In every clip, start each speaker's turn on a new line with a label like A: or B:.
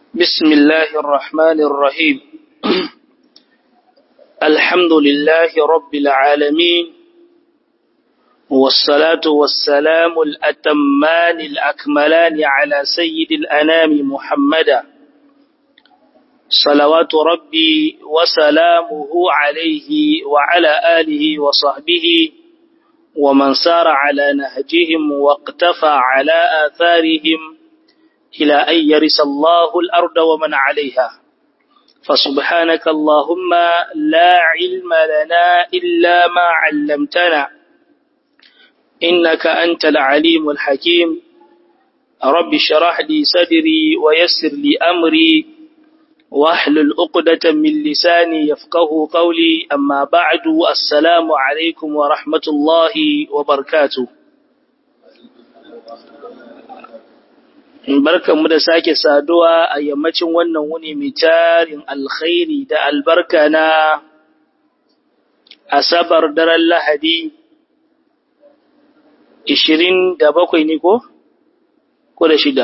A: بسم الله الرحمن الرحيم الحمد لله رب العالمين والصلاة والسلام الأتمان الأكملان على سيد الأنام محمدا صلوات ربي وسلامه عليه وعلى آله وصحبه ومن سار على نهجهم واقتفى على آثارهم إلى أن يرث الله الأرض ومن عليها فسبحانك اللهم لا علم لنا إلا ما علمتنا إنك أنت العليم الحكيم رب شرح لي صدري ويسر لي أمري واحلل عقدة من لساني يفقه قولي أما بعد السلام عليكم ورحمة الله وبركاته barkanmu da sake saduwa a yammacin wannan wuni mai tarin alkhairi da albarka na asabar daren lahadi ishirin da bakwai ne ko? ko da shida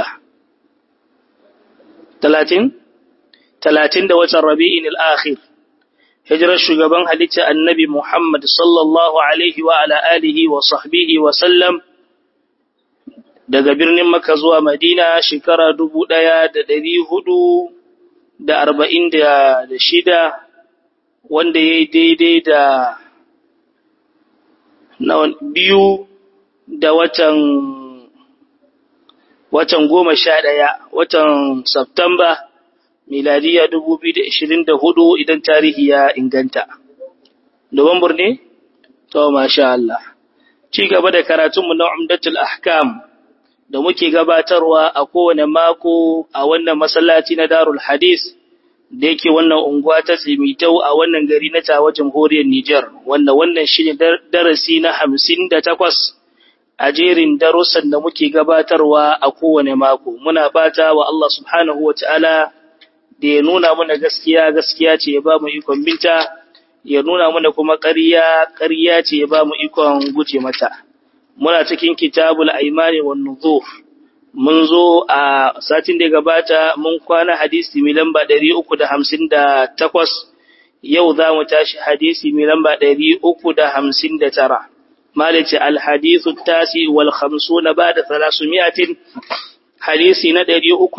A: talatin? talatin da watan rabi'in al'akhir hijirar shugaban halitta annabi Muhammad sallallahu alaihi wa ala alihi wa sahbihi wa sallam daga birnin Makka zuwa Madina shekara dubu ɗaya da ɗari hudu da arba'in da shida wanda ya yi daidai da biyu da watan watan goma sha ɗaya watan Septamba miladiya dubu biyu da ishirin da hudu idan tarihi ya inganta. Nuwambur ne? To, masha Allah. Ci gaba da karatunmu na Umdatul Ahkam. da muke gabatarwa a kowane mako a wannan masallaci na Darul Hadis da yake wannan unguwa ta Tsimitau a wannan gari na tawa jamhuriyar Nijar wanda wannan shine darasi na hamsin da takwas a jerin darussan da muke gabatarwa a kowane mako muna fata wa Allah subhanahu wa ta'ala da ya nuna mana gaskiya gaskiya ce ya ba mu ikon binta ya nuna mana kuma ƙarya ƙarya ce ya ba mu ikon guje mata muna cikin kitabul aimani wan nuzur mun zo a satin da gabata mun kwana hadisi mai lamba 358 yau za mu tashi hadisi mai lamba 359 malice al hadithu tasi wal khamsuna ba'da 300 hadisi na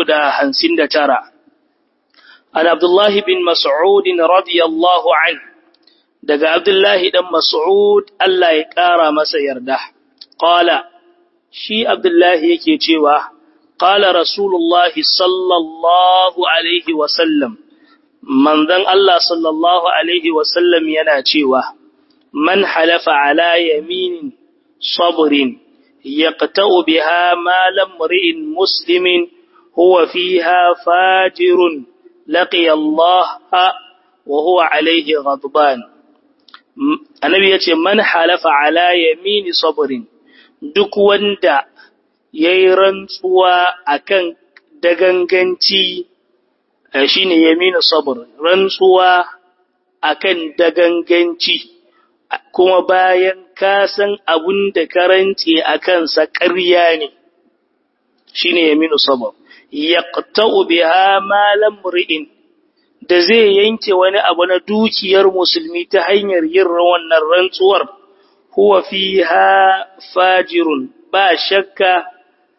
A: 359 an abdullah bin mas'ud radiyallahu anhu daga abdullahi dan mas'ud Allah ya kara masa yarda Ƙala, shi Abdullahi yake cewa, Ƙala Rasulullahi sallallahu Alaihi wasallam, manzan Allah sallallahu Alaihi wasallam yana cewa, Man halafa ala yaminin sabrin, yaqta'u biha malam ri'in muslimin, huwa fiha fajirun, laqiya Allah wa huwa alaihi ghadban. Annabi ya ce, Man halafa ala yamini sabrin, duk wanda ya yi rantsuwa a kan daganganci shi ne yaminu sabur rantsuwa a kan daganganci kuma bayan ka san abin da karanci a kansa ƙarya ne shi ne yaminu sabur ya biha malam ri'in da zai yanke wani abu na dukiyar musulmi ta hanyar yin wannan rantsuwar huwa fiha fajirun ba shakka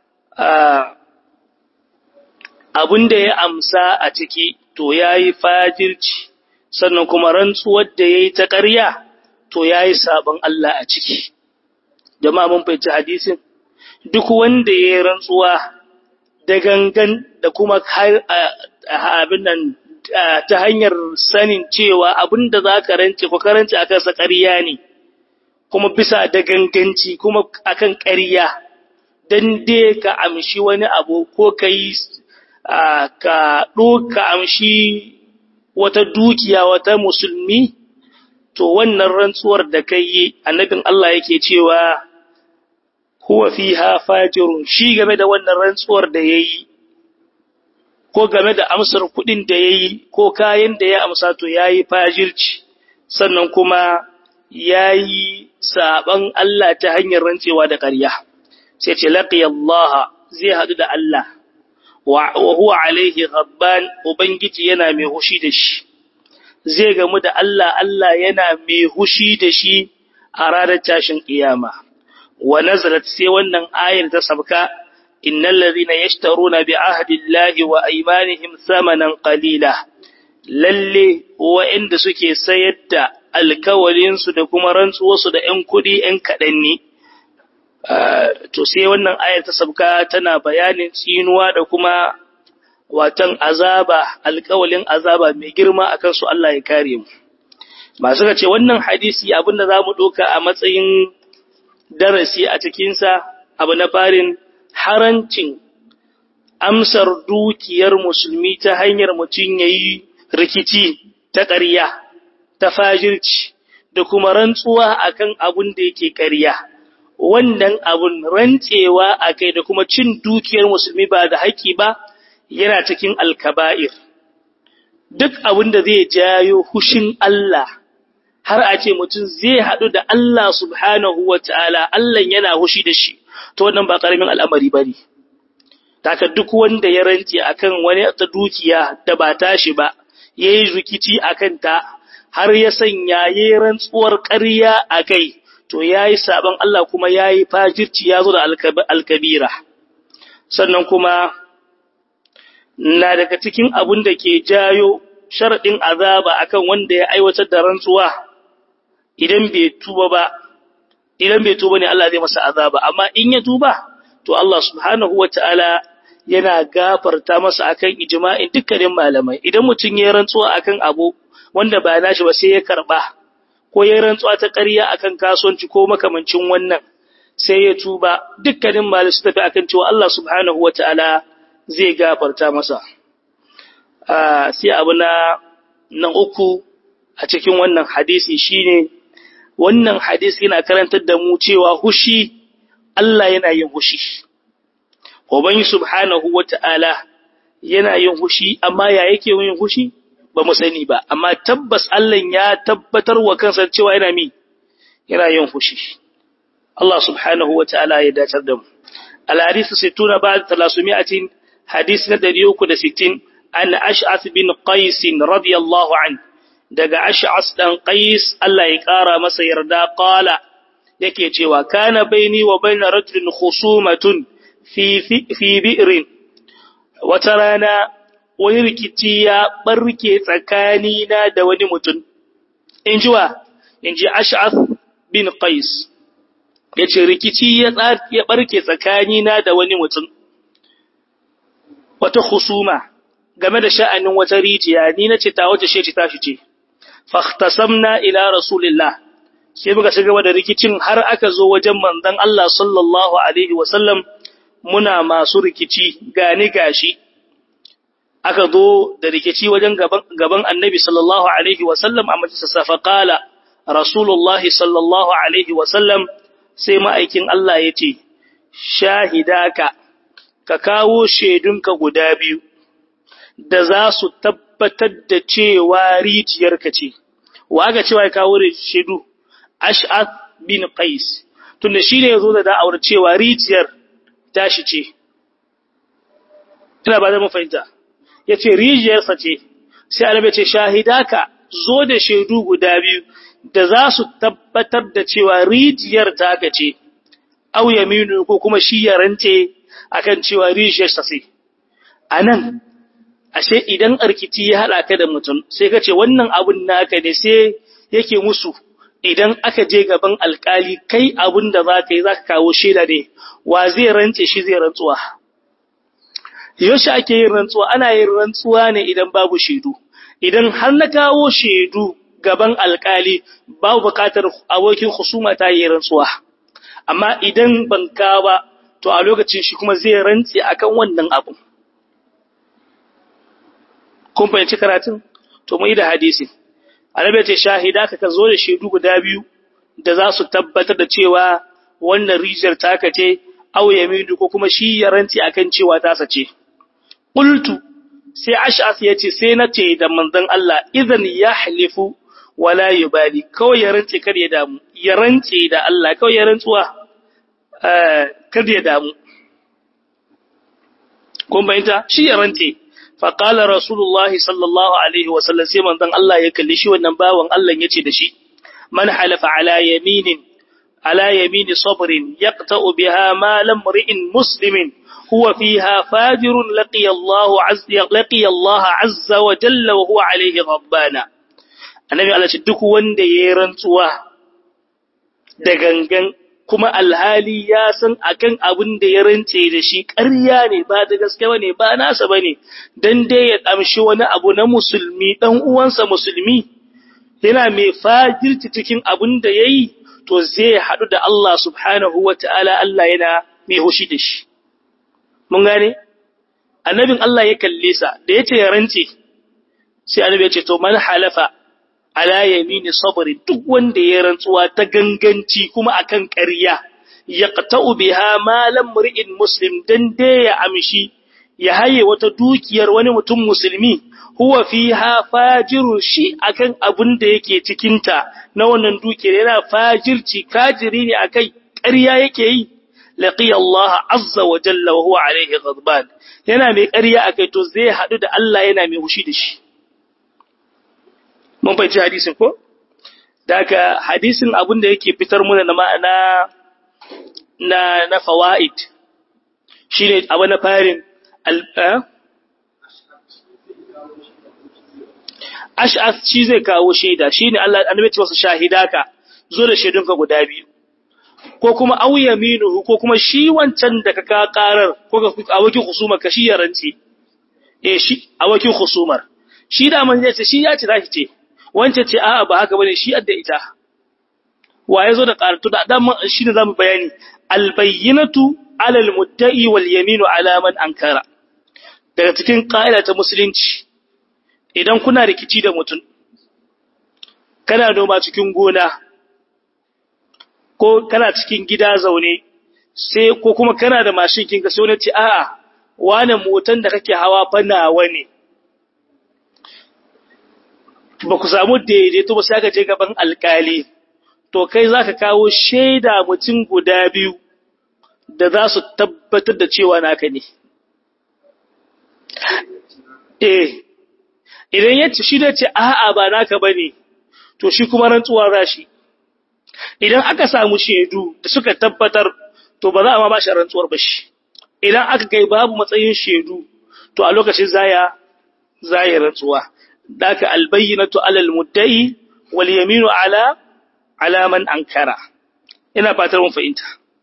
A: abin da ya amsa a ciki to yayi fajirci sannan kuma rantsuwar da yayi ta ƙarya to yayi sabon Allah a ciki jama'a mun fahimci hadisin duk wanda yayi rantsuwa da gangan da kuma abin nan ta hanyar sanin cewa abin da za ka rance ko karanci a kansa ƙarya ne kuma bisa da ganganci kuma akan ƙarya dan dai ka amshi wani abu ko ka yi ka ɗoka amshi wata dukiya wata musulmi to wannan rantsuwar da kai yi annabin Allah yake cewa huwa fiha fajirun shi game da wannan rantsuwar da yayi ko game da amsar kuɗin da yayi ko kayan da ya amsa to yayi fajirci sannan kuma yayi saban Allah ta hanyar rantsewa da ƙarya sai ce laqiya Allah zai hadu da Allah wa huwa alaihi ghabban ubangiji yana mai hushi da shi zai gamu da Allah Allah yana mai hushi da shi a ranar tashin kiyama wa nazalat sai wannan ayar ta sabka innal ladhina yashtaruna bi ahdillahi wa aymanihim thamanan qalila lalle wa'inda suke sayar da alkawalinsu da kuma rantsuwarsu da ‘yan kuɗi ‘yan kaɗan ne, to sai wannan ayar ta sabka tana bayanin tsinuwa da kuma watan azaba, alkawalin azaba mai girma a kansu Allah ya kare mu. Masu ce wannan hadisi abinda za mu ɗauka a matsayin darasi a cikinsa abu na farin harancin amsar dukiyar musulmi ta hanyar mutum ya yi rikici ta ƙarya, ta fajirci, da kuma rantsuwa akan abun da yake ƙarya. Wannan abun rantsewa a kai da kuma cin dukiyar musulmi ba da haƙƙi ba yana cikin alkaba'ir. Duk abin da zai jayo hushin Allah, har a ce mutum zai haɗu da Allah subhanahu wa ta'ala, Allah yana hushi da shi, to wannan ba ƙaramin al'amari ba ne. Taka duk wanda ya rantse akan wani ta dukiya da ba tashi ba, ya yi rikici a kanta har ya sanya ya yi rantsuwar ƙarya a kai, to ya yi sabon Allah kuma ya yi fajirci ya zo da alkabira. Sannan kuma na daga cikin abin da ke jayo sharaɗin azaba akan wanda ya aiwatar da rantsuwa idan bai tuba ba, idan bai tuba ne Allah zai masa azaba, amma in ya tuba, to Allah subhanahu wa ta'ala yana gafarta masa akan ijma'in dukkanin malamai idan mutum ya rantsuwa akan abu wanda ba nashi ba sai ya karba ko ya rantsuwa ta ƙarya akan kasuwanci ko makamancin wannan sai ya tuba dukkanin malamai su tafi akan cewa Allah subhanahu wata'ala zai gafarta masa sai abu na na uku a cikin wannan hadisi shine wannan hadisi yana karantar da mu cewa hushi Allah yana yin hushi Ubangi subhanahu wa ta'ala yana yin hushi, amma ya yake yin hushi ba mu sani ba, amma tabbas Allah ya tabbatar wa kansa cewa yana mi, yana yin hushi. Allah subhanahu wa ta'ala ya dacar da mu. Al-hadisu sittuna ba da talasumi'atin hadis na ɗari uku da sittin an Ash'as bin Qais radiyallahu an daga Ash'as dan Qais Allah ya ƙara masa yarda qala yake cewa kana baini wa baina rajulin khusumatun fi bi'irin wata rana wani rikici ya barke tsakanina da wani mutum in ji wa in ji ash'ath bin qais ya ce rikici ya barke tsakanina da wani mutum wata husuma game da sha'anin wata rijiya ni na ce ta wace ce ta shi ce fahtasamna ila rasulillah sai muka ci gaba da rikicin har aka zo wajen manzon Allah sallallahu alaihi wasallam muna masu rikici gani gashi aka zo da rikici wajen gaban annabi sallallahu alaihi wasallam a majalisar faƙala rasulullah sallallahu alaihi wasallam sai ma'aikin Allah ya ce shahidaka ka kawo shaidunka guda biyu da za su tabbatar da cewa rijiyarka ce wa aka cewa ya kawo shaidu ash'ath bin qais tunda shi ne ya zo da da'awar cewa rijiyar tashi ce, ina ba da mafahimta, ya ce rijiyarsa ce, sai alabai ce shahidaka zo da shaidu guda biyu da za su tabbatar da cewa rijiyar taka ce, au yaminu ko kuma shi ya rance akan cewa rijiyarsa ce. A nan, ashe idan arkiti ya haɗa ka da mutum, sai ka ce wannan abun naka ne sai yake musu. idan aka je gaban alkali kai abin da za ka yi za ka kawo shaida ne wa zai rantse shi zai rantsuwa yaushe ake yin rantsuwa ana yin rantsuwa ne idan babu shaidu idan har na kawo shaidu gaban alkali babu bukatar abokin husuma ta yi rantsuwa amma idan ban ka ba to a lokacin shi kuma zai rantse akan wannan abu kun fahimci karatun to mu yi da hadisi annabi ce shahida ka zo da shaidu guda biyu da za su tabbatar da cewa wannan rijiyar taka ce aw yamidu ko kuma shi ya rantsi akan cewa ta sace qultu sai ash'as yace sai na ce da manzon Allah idan yahlifu wala yubali kawai ya rantsi kar ya damu ya rantsi da Allah kawai ya rantsuwa eh kar ya damu kun bayyanta shi ya rantse fa qala rasulullahi sallallahu alaihi wa sallam sai manzon Allah ya kalli shi wannan bawan Allah yace da shi man halafa ala yaminin ala yamini sabrin yaqta'u biha ma lam ri'in muslimin huwa fiha fajirun laqiya Allah azza laqiya Allah azza wa jalla wa huwa alaihi rabbana annabi Allah ce duk wanda yayi rantsuwa da gangan kuma alhali ya san akan abin da ya rance da shi ƙarya ne ba da gaske bane ba nasa bane dan dai ya damshi wani abu na musulmi dan uwansa musulmi yana mai fajirci cikin abin da yayi to zai hadu da Allah subhanahu wataala Allah yana mai hushi da shi mun gane annabin Allah ya kalle sa da yace ya rance sai annabi ya ce to man halafa ala yamini sabri duk wanda ya rantsuwa ta ganganci kuma akan ƙarya yaqta'u biha ma lam ri'in muslim dan dai ya amshi ya haye wata dukiyar wani mutum musulmi huwa fiha fajiru shi akan abin da yake cikin ta na wannan dukiyar yana fajirci kajiri ne akai ƙarya yake yi laqiya Allah azza wa jalla wa huwa alaihi ghadban yana mai ƙarya akai to zai hadu da Allah yana mai hushi da shi mun fahimci hadisin ko daga hadisin abin da yake fitar muna na ma'ana na na fawaid shine abu na farin ash'as shi zai kawo shaida shine Allah annabi ce wasu shahidaka zo da shaidunka guda biyu ko kuma aw yaminuhu ko kuma shi wancan da ka karar ko ka awakin husumar ka shi ya rance eh shi awakin husumar shi da man yace shi ya ce zaki ce wance ce a'a ba haka bane shi adda ita wa yazo da qaratu da dan shine zamu bayani albayyinatu ala almutta'i wal yaminu ala man ankara daga cikin ƙa'ida ta musulunci idan kuna rikici da mutum kana noma cikin gona ko kana cikin gida zaune sai ko kuma kana da mashin kinka sai wani ce a'a wane motan da kake hawa fa nawa ne ba ku samu daidaito ba sai aka je gaban alkali to kai za ka kawo shaida mutum guda biyu da za su tabbatar da cewa naka ne eh idan ya ci shi da ce a'a ba naka ba ne to shi kuma rantsuwa za shi idan aka samu shaidu da suka tabbatar to ba za a ma ba shi rantsuwar ba shi idan aka kai babu matsayin shaidu to a lokacin zaya zaya rantsuwa ذاك البينة على المدعي واليمين على على من أنكر ina fatar mun fahimta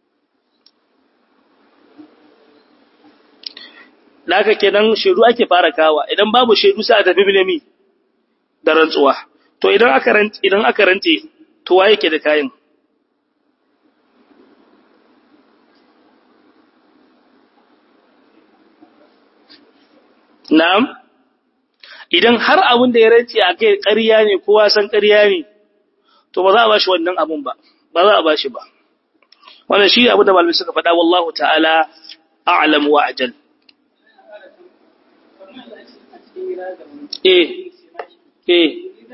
A: Daka kenan shaidu ake fara kawa idan babu shaidu sai a tafi bilimi da rantsuwa to idan aka rantse idan aka rantse to waye ke da kayan Na'am idan har abin da ya rance a kai ƙarya ne kowa san ƙarya ne to ba za a bashi wannan abun ba ba za a bashi ba wannan shi abu da malamai suka faɗa wallahu ta'ala a'lam wa ajal eh eh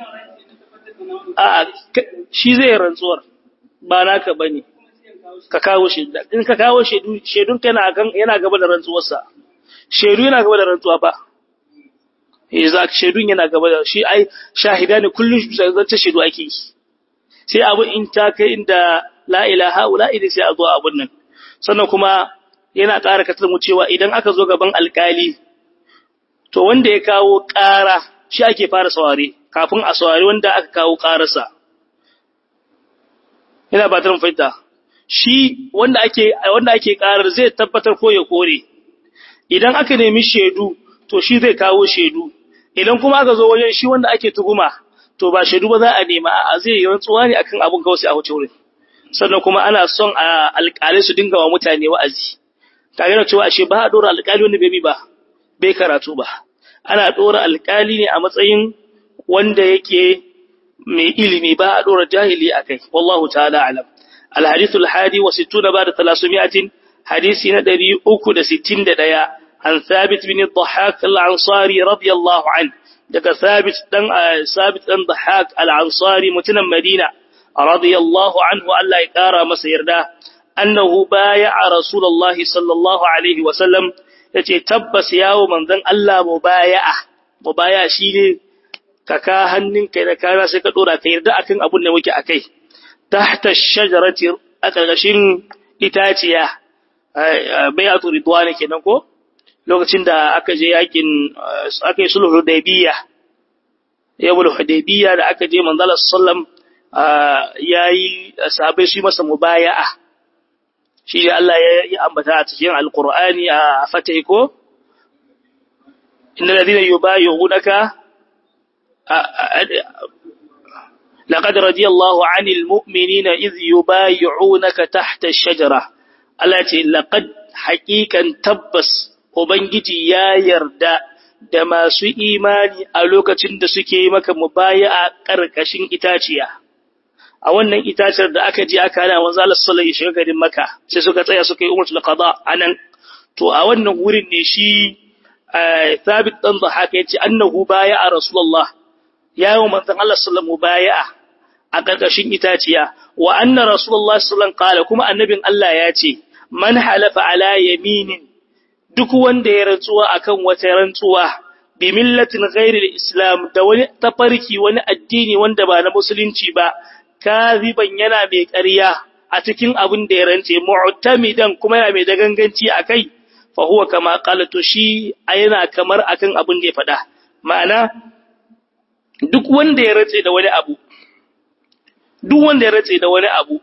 A: a shi zai rantsuwar ba naka bane ka kawo shi in ka kawo shedu shedun kana yana gaba da rantsuwarsa shedu yana gaba da rantsuwa ba eh za ka shaidun yana gaba da shi ai shahida ne kullum zance shaidu ake yi sai abu in ta kai inda la ilaha illa idan sai a zo abun nan sannan kuma yana ƙara katar mu cewa idan aka zo gaban alkali to wanda ya kawo ƙara shi ake fara saware kafin a saware wanda aka kawo ƙararsa ina ba ta fahimta shi wanda ake wanda ake ƙarar zai tabbatar ko ya kore idan aka nemi shaidu to shi zai kawo shaidu idan kuma aka zo wajen shi wanda ake tuhuma to ba shaidu ba za a nema a zai yi rantsuwa ne akan abun kawai sai a wuce wurin sannan kuma ana son a alƙalai su dinga wa mutane wa'azi kaga na cewa ashe ba a dora alƙali wanda bai ba bai karatu ba ana dora alƙali ne a matsayin wanda yake mai ilimi ba a dora jahili akai wallahu ta'ala alam الحديث الحادي وستون بعد ثلاثمائة حديث ندري أكد ستين ديا عن ثابت بن الضحاك العنصاري رضي الله عنه دك ثابت دن ثابت بن ضحاك العنصاري متنا مدينة رضي الله عنه ألا يقارى مسير ده أنه بايع رسول الله صلى الله عليه وسلم yace tabbas yawo manzon Allah mubaya'a mubaya'a shine ka ka hannunka da kana sai ka dora ka yarda akan abun da muke akai tahta shajarati a ƙarƙashin itaciya bayatu ridwan kenan ko lokacin da aka je yakin aka yi sulhu hudaybiya yawul hudaybiya da aka je manzo Allah sallam yayi sahabbai su masa mubaya'a shi da Allah ya ambata a cikin alqur'ani a fatihi ko innal ladina yubayyi'unaka لقد رضي الله عن المؤمنين إذ يبايعونك تحت الشجرة التي لقد حقيقا تبس وبنجي يا يردا da masu imani a lokacin da suke yi maka mubaya a ƙarƙashin itaciya a wannan itaciyar da aka je aka hana wanzu Allah sallallahu alaihi shiga garin Makka sai suka tsaya suka yi umratul qada anan to a wannan wurin ne shi Thabit dan Dhahaka yace annahu baya a Rasulullah yawo manzon Allah sallallahu bai'a a karkashin itaciya wa anna rasulullah sallallahu qala kuma annabin Allah ya ce man halafa ala yaminin duk wanda ya rantsuwa akan wata rantsuwa bi millatin ghairi islam da wani tafarki wani addini wanda ba na musulunci ba kaziban yana mai ƙarya a cikin abin da ya rance mu'tamidan kuma yana mai daganganci akai fa huwa kama qala to shi yana kamar akan abin da ya faɗa ma'ana duk wanda ya ratse da wani abu duk wanda ya ratse da wani abu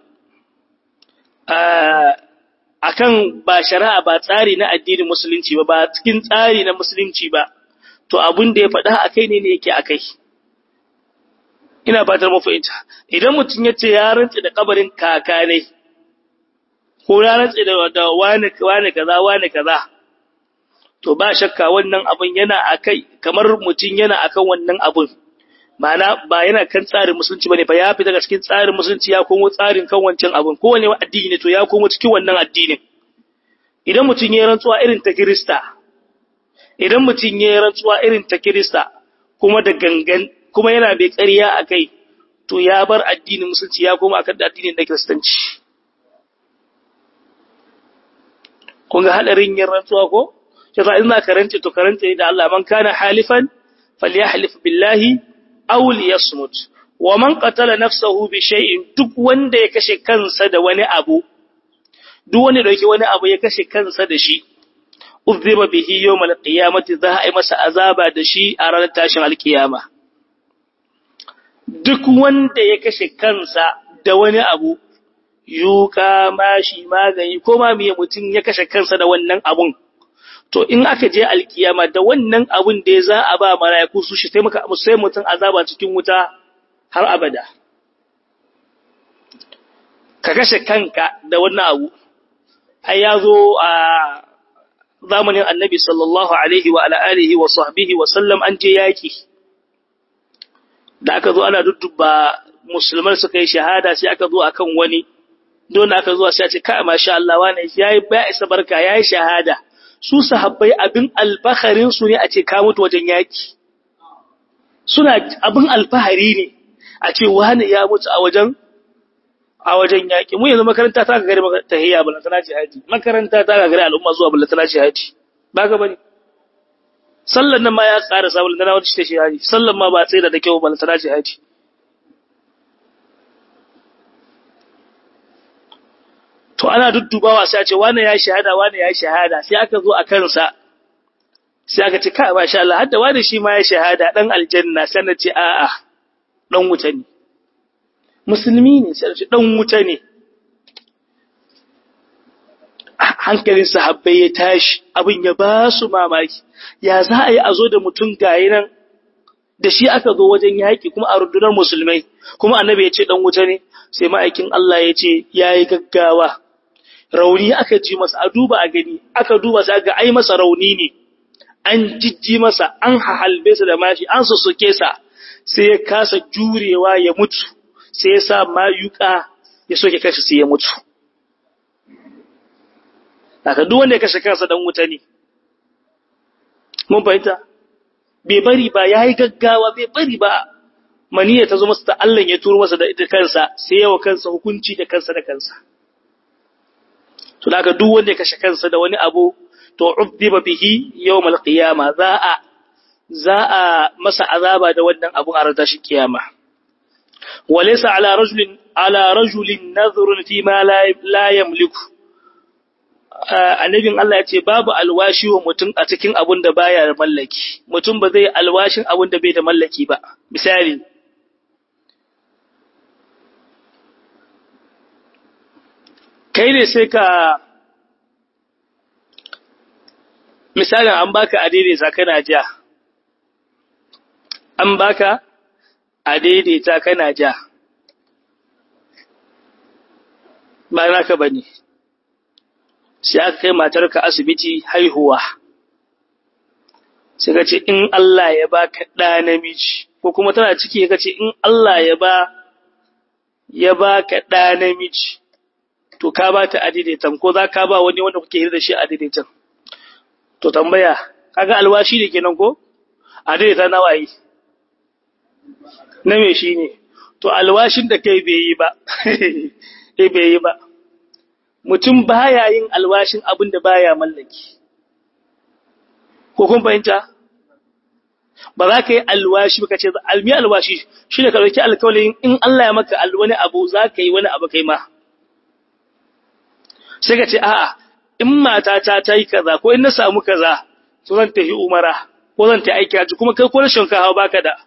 A: akan ba shari'a ba tsari na addinin musulunci ba ba cikin tsari na musulunci ba to abin da ya faɗa akai ne ne yake akai ina fatar mu fahimta idan mutum ya ce ya rantse da kabarin kaka ne ko ya rantse da da wani wani kaza wani kaza to ba shakka wannan abun yana akai kamar mutum yana akan wannan abun Ma'ana ba yana kan tsarin musulunci bane fa ya fita daga cikin tsarin musulunci ya komo tsarin kan wancan abun kowane addini ne to ya komo cikin wannan addinin idan mutum ya rantsuwa irin ta Kirista idan mutum ya rantsuwa irin ta Kirista kuma da gangan kuma yana bai ƙarya akai to ya bar addinin musulunci ya koma akan addinin na Kiristanci kun ga hadarin yin rantsuwa ko sai in za ka rantse to karanta da Allah man kana halifan falyahlif billahi aw liyasmut wa man qatala nafsahu bi shay'in duk wanda ya kashe kansa da wani abu duk wanda dauki wani abu ya kashe kansa da shi uzziba bihi yawm alqiyamati za a yi masa azaba da shi a ranar tashin alkiyama duk wanda ya kashe kansa da wani abu yuka mashi magani ko ma miye mutum ya kashe kansa da wannan abun to in aka je alkiyama da wannan abun da ya za a ba mala'iku su shi taimaka sai mutum azaba cikin wuta har abada ka kashe kanka da wannan abu ai ya zo a zamanin annabi sallallahu alaihi wa alihi wa sahbihi wa sallam an je yaki da aka zo ana dudduba musulmai suka yi shahada sai aka zo akan wani don aka zo sai a ce kai masha Allah wani yayi ba isa barka yayi shahada su sahabbai abin alfaharin su ne a ce ka mutu wajen yaki suna abin alfahari ne a ce wani ya mutu a wajen a wajen yaki mu yanzu makaranta ta gagare tahiyya bala tana ce haji makaranta ta gagare al'umma zuwa bala tana ce haji ba ga bane sallan nan ma ya ƙara sabon da na wata ce haji sallan ma ba tsaye da kyau bala tana ce haji to ana duddubawa sai a ce wani ya shahada wani ya shahada sai aka zo a kansa sai aka ce kai masha Allah hadda wani shi ma ya shahada dan aljanna sai na ce a'a dan wuta ne musulmi ne sai ce dan wuta ne hankalin sahabbai ya tashi abin ya ba su mamaki ya za a yi a zo da mutum gayi nan da shi aka zo wajen yaƙi kuma a rundunar musulmai kuma annabi ya ce dan wuta ne sai ma'aikin Allah ya ce ya yi gaggawa rauni aka ji masa a duba a gani aka duba sai ga ai masa rauni ne an jijji masa an hahalbe sa da mashi an sussuke sa sai ya kasa jurewa ya mutu sai ya sa mayuka ya soke kashi sai ya mutu haka duk wanda ya kashe kansa dan wuta ne mun fahimta bai bari ba yayi gaggawa bai bari ba maniya ta zo masa ta Allah ya turo masa da ita kansa sai yawa kansa hukunci da kansa da kansa to daga duk wanda ya kashe kansa da wani abu to udhiba bihi yawmal qiyama za a za a masa azaba da wannan abun a ranar shi kiyama walaysa ala rajulin ala rajulin nadhrun fi ma la yamliku annabin Allah ya ce babu alwashi wa mutum a cikin abun da baya da mallaki mutum ba zai alwashin abun da bai da mallaki ba misali kai ne sai ka misalin an baka adaidaita kana ja an baka adaidaita kana ja ba naka bane sai aka kai matarka asibiti haihuwa sai ka ce in Allah ya baka ɗa namiji ko kuma tana ciki ka ce in Allah ya ba ya baka ɗa namiji to ka ba ta adidaitan ko za ka ba wani wanda kuke hira da shi adidaitan to tambaya kaga alwashi ne kenan ko adaidaita na waye na me shi ne to alwashin da kai bai yi ba eh bai yi ba mutum baya yin alwashin abin da baya mallaki ko kun fahimta ba za ka yi alwashi ba ka ce almi alwashi shi ne ka ɗauki alkawalin in Allah ya maka wani abu za ka yi wani abu kai ma sai ka ce a'a in matata ta yi kaza ko in na samu kaza to zan tafi umara ko zan ta aiki haji kuma kai ko rashin kawo baka da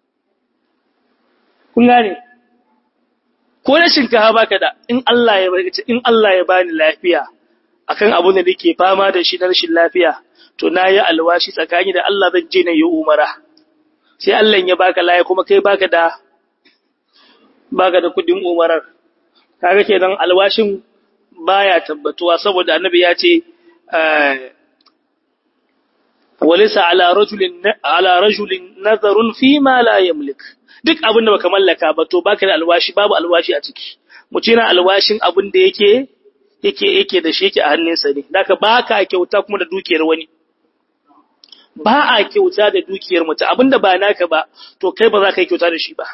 A: kun gane ko rashin kawo baka da in Allah ya bari in Allah ya bani lafiya akan abun da nake fama da shi na rashin lafiya to na yi alwashi tsakani da Allah zan je na yi umara sai Allah ya baka lafiya kuma kai baka da baka da kudin umarar kaga kenan alwashin baya tabbatuwa saboda annabi ya ce walisa ala rajulin ala rajulin nazarun fi ma la yamlik duk abin da baka mallaka ba to baka da alwashi babu alwashi a ciki mutum yana alwashin abin da yake yake yake da shi yake a hannunsa ne daka baka kyauta kuma da dukiyar wani ba a kyauta da dukiyar mutum abinda ba naka ba to kai ba za ka yi kyauta da shi ba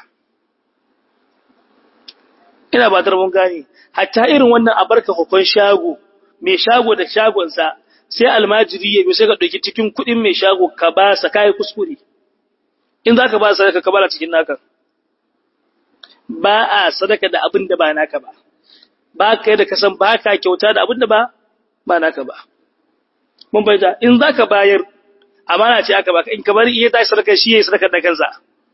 A: ina ba mun gane hatta irin wannan a barka hukun shago mai shago da shagonsa sai almajiri ya bi sai ka ɗauki cikin kuɗin mai shago ka ba sa kayi kuskure in za ka ba sadaka ka bara cikin naka ba a sadaka da abin da ba naka ba ba ka da kasan ba ka kyauta da abin da ba ba naka ba mun bai da in za ka bayar amana ce aka baka in ka bari iya tashi sadaka shi ya yi sadaka da kansa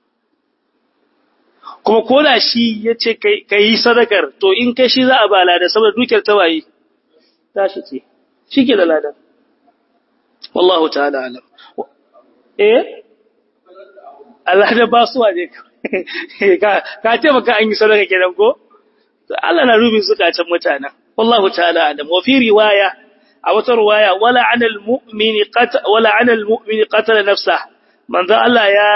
A: kuma ko da shi ya ce ka yi sadakar to in kai shi za a ba ladan saboda dukiyar tawaye tashi ce shi ke da ladan wallahu ta'ala alam eh Allah da ba su waje ka ka ce maka an yi sadaka kenan ko Allah na rubin zukatan mutanen wallahu ta'ala alam wa fi riwaya a wata riwaya wala anal mu'mini qata wala anal mu'mini qatala nafsa manzo Allah ya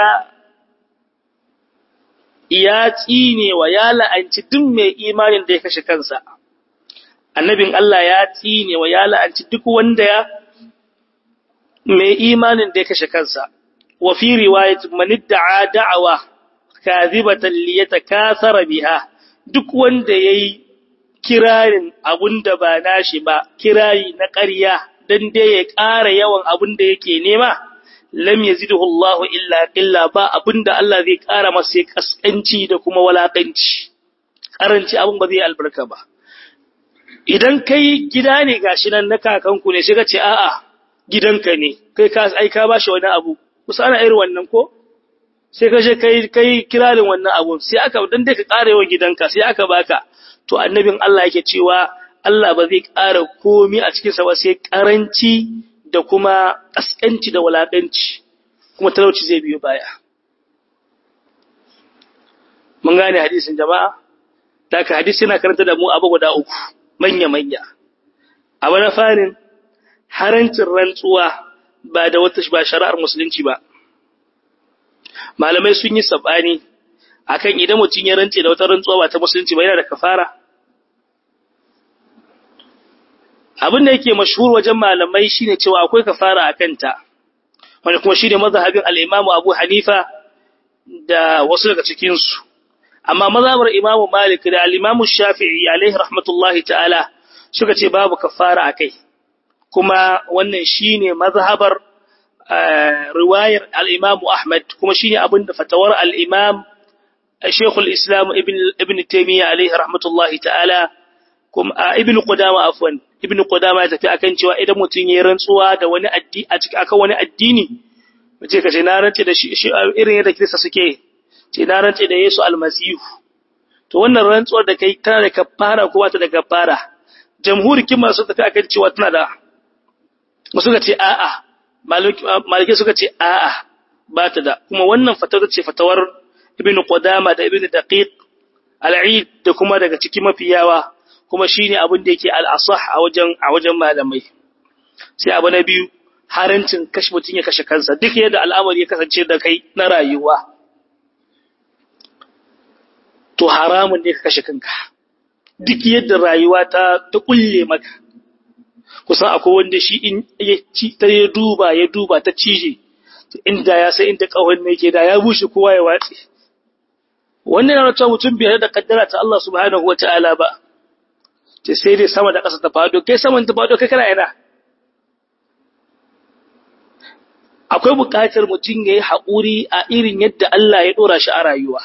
A: ya tsine wa ya la'anci duk mai imanin da ya kashe kansa. Annabin Allah ya tsine wa ya la'anci duk wanda ya mai imanin da ya kashe kansa. Wa fi riwayat man da'a da'awa kadhibatan li yatakasara biha duk wanda yayi kirarin abunda ba nashi ba kirari na ƙarya dan dai ya ƙara yawan abun da yake nema lam yaziduhu Allahu illa illa ba abinda Allah zai kara masa sai kaskanci da kuma walakanci karanci abin ba zai albarka ba idan kai gida ne gashi nan na kakanku ne sai ka ce a'a gidanka ne kai ka ai ka bashi wani abu kusa ana irin wannan ko sai ka je kai kai kirarin wannan abu sai aka dan dai ka kara yawan gidanka sai aka baka to annabin Allah yake cewa Allah ba zai kara komi a cikin sa ba sai karanci da kuma ƙasƙanci da walaƙanci kuma talauci zai biyo baya. Mun gane hadisin jama'a, da ka hadisi yana karanta da mu abu guda uku, manya-manya. Abu na farin, harancin rantsuwa ba da wata ba shari'ar musulunci ba. Malamai sun yi saɓani akan idan mutum ya rance da wata rantsuwa ba ta musulunci ba yana da kafara. abin da yake mashhur wajen malamai shine cewa akwai kafara a kanta wanda kuma shine mazhabin al-Imam Abu Hanifa da wasu daga cikin su amma mazhabar Imam Malik da al-Imam Shafi'i alaihi rahmatullahi ta'ala suka ce babu kafara akai kuma wannan shine mazhabar riwayar al-Imam Ahmad kuma shine abin da fatawar al-Imam Sheikhul Islam Ibn Ibn Taymiyyah alaihi rahmatullahi ta'ala kuma Ibn Qudama afwan Ibn Qudama ya tafi akan cewa idan mutum ya rantsuwa da wani addini a cikin akan wani addini mace kace na rantse da shi irin yadda Kirista suke ce na rantse da Yesu almasihu to wannan rantsuwar da kai tana da kafara ko ta da kafara jamhuri kin masu tafi akan cewa tana da wasu ka ce a'a maliki suka ce a'a ba ta da kuma wannan fatawar ce fatawar ibn qudama da ibn daqiq al-eid da kuma daga cikin mafiyawa kuma shine abin da yake al-asah a wajen a wajen malamai sai abu na biyu harancin kashe mutun ya kashe kansa duk yadda al'amari ya kasance da kai na rayuwa to haramun ne ka kashe kanka duk yadda rayuwa ta ta kulle maka kusan akwai wanda shi in ya ci ta ya duba ya duba ta cije inda ya sai inda kawai ne yake da ya bushe kowa ya watse wannan yana cewa mutum bai da kaddara ta Allah subhanahu wataala ba ce sai dai sama da ƙasa ta fado kai saman ta fado kai kana yana akwai buƙatar mutum ya yi haƙuri a irin yadda Allah ya ɗora shi a rayuwa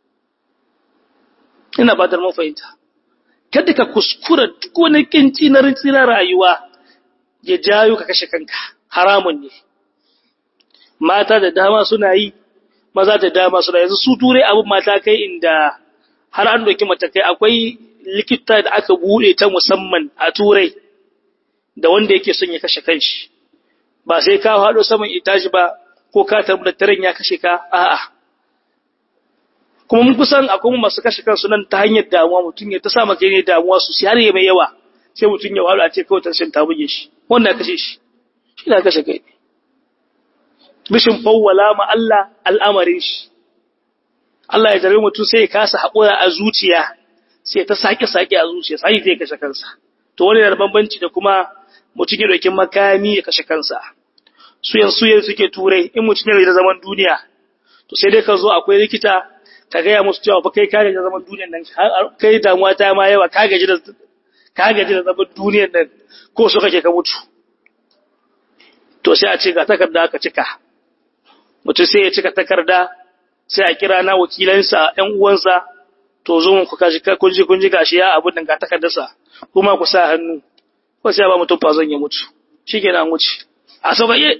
A: ina ba da mafahimta kada ka kuskura duk wani kinci na rintsina rayuwa ya jayo ka kashe kanka haramun ne mata da dama suna yi maza da dama suna yanzu su turai abin mata kai inda har an doki matakai akwai likita da aka bude ta musamman a turai da wanda yake son ya kashe kanshi ba sai ka haɗo saman itaji ba ko ka tabbatar ya kashe ka a'a kuma mun kusan akwai masu kashe kansu nan ta hanyar damuwa mutum ya ta sa maka ne damuwa su har ya mai yawa sai mutum ya wahala a ce kawai tashin ta buge shi wannan kashe shi shi na kashe kai bishin fawwala ma Allah al'amarin shi Allah ya jarabe mutum sai ya kasa haƙura a zuciya sai ta sake sake a zuciya sai zai kashe kansa to wani da bambanci da kuma mutum ya dauki makami ya kashe kansa suyan suyan suke turai in mutum ya da zaman duniya to sai dai ka zo akwai likita ka gaya musu cewa fa kai ka gaji da zaman duniyar nan kai damuwa ta ma yawa ka gaji da ka gaji da zaman duniyar nan ko so kake ka mutu to sai a ce ga takarda ka cika mutum sai ya cika takarda sai a kira na wakilansa ƴan uwansa to zo mun ku kashi kun ji kun ji gashi ya abun nan ga takardarsa kuma ku sa hannu ko sai ba mutum fa zan ya mutu shikenan an wuce a sabaye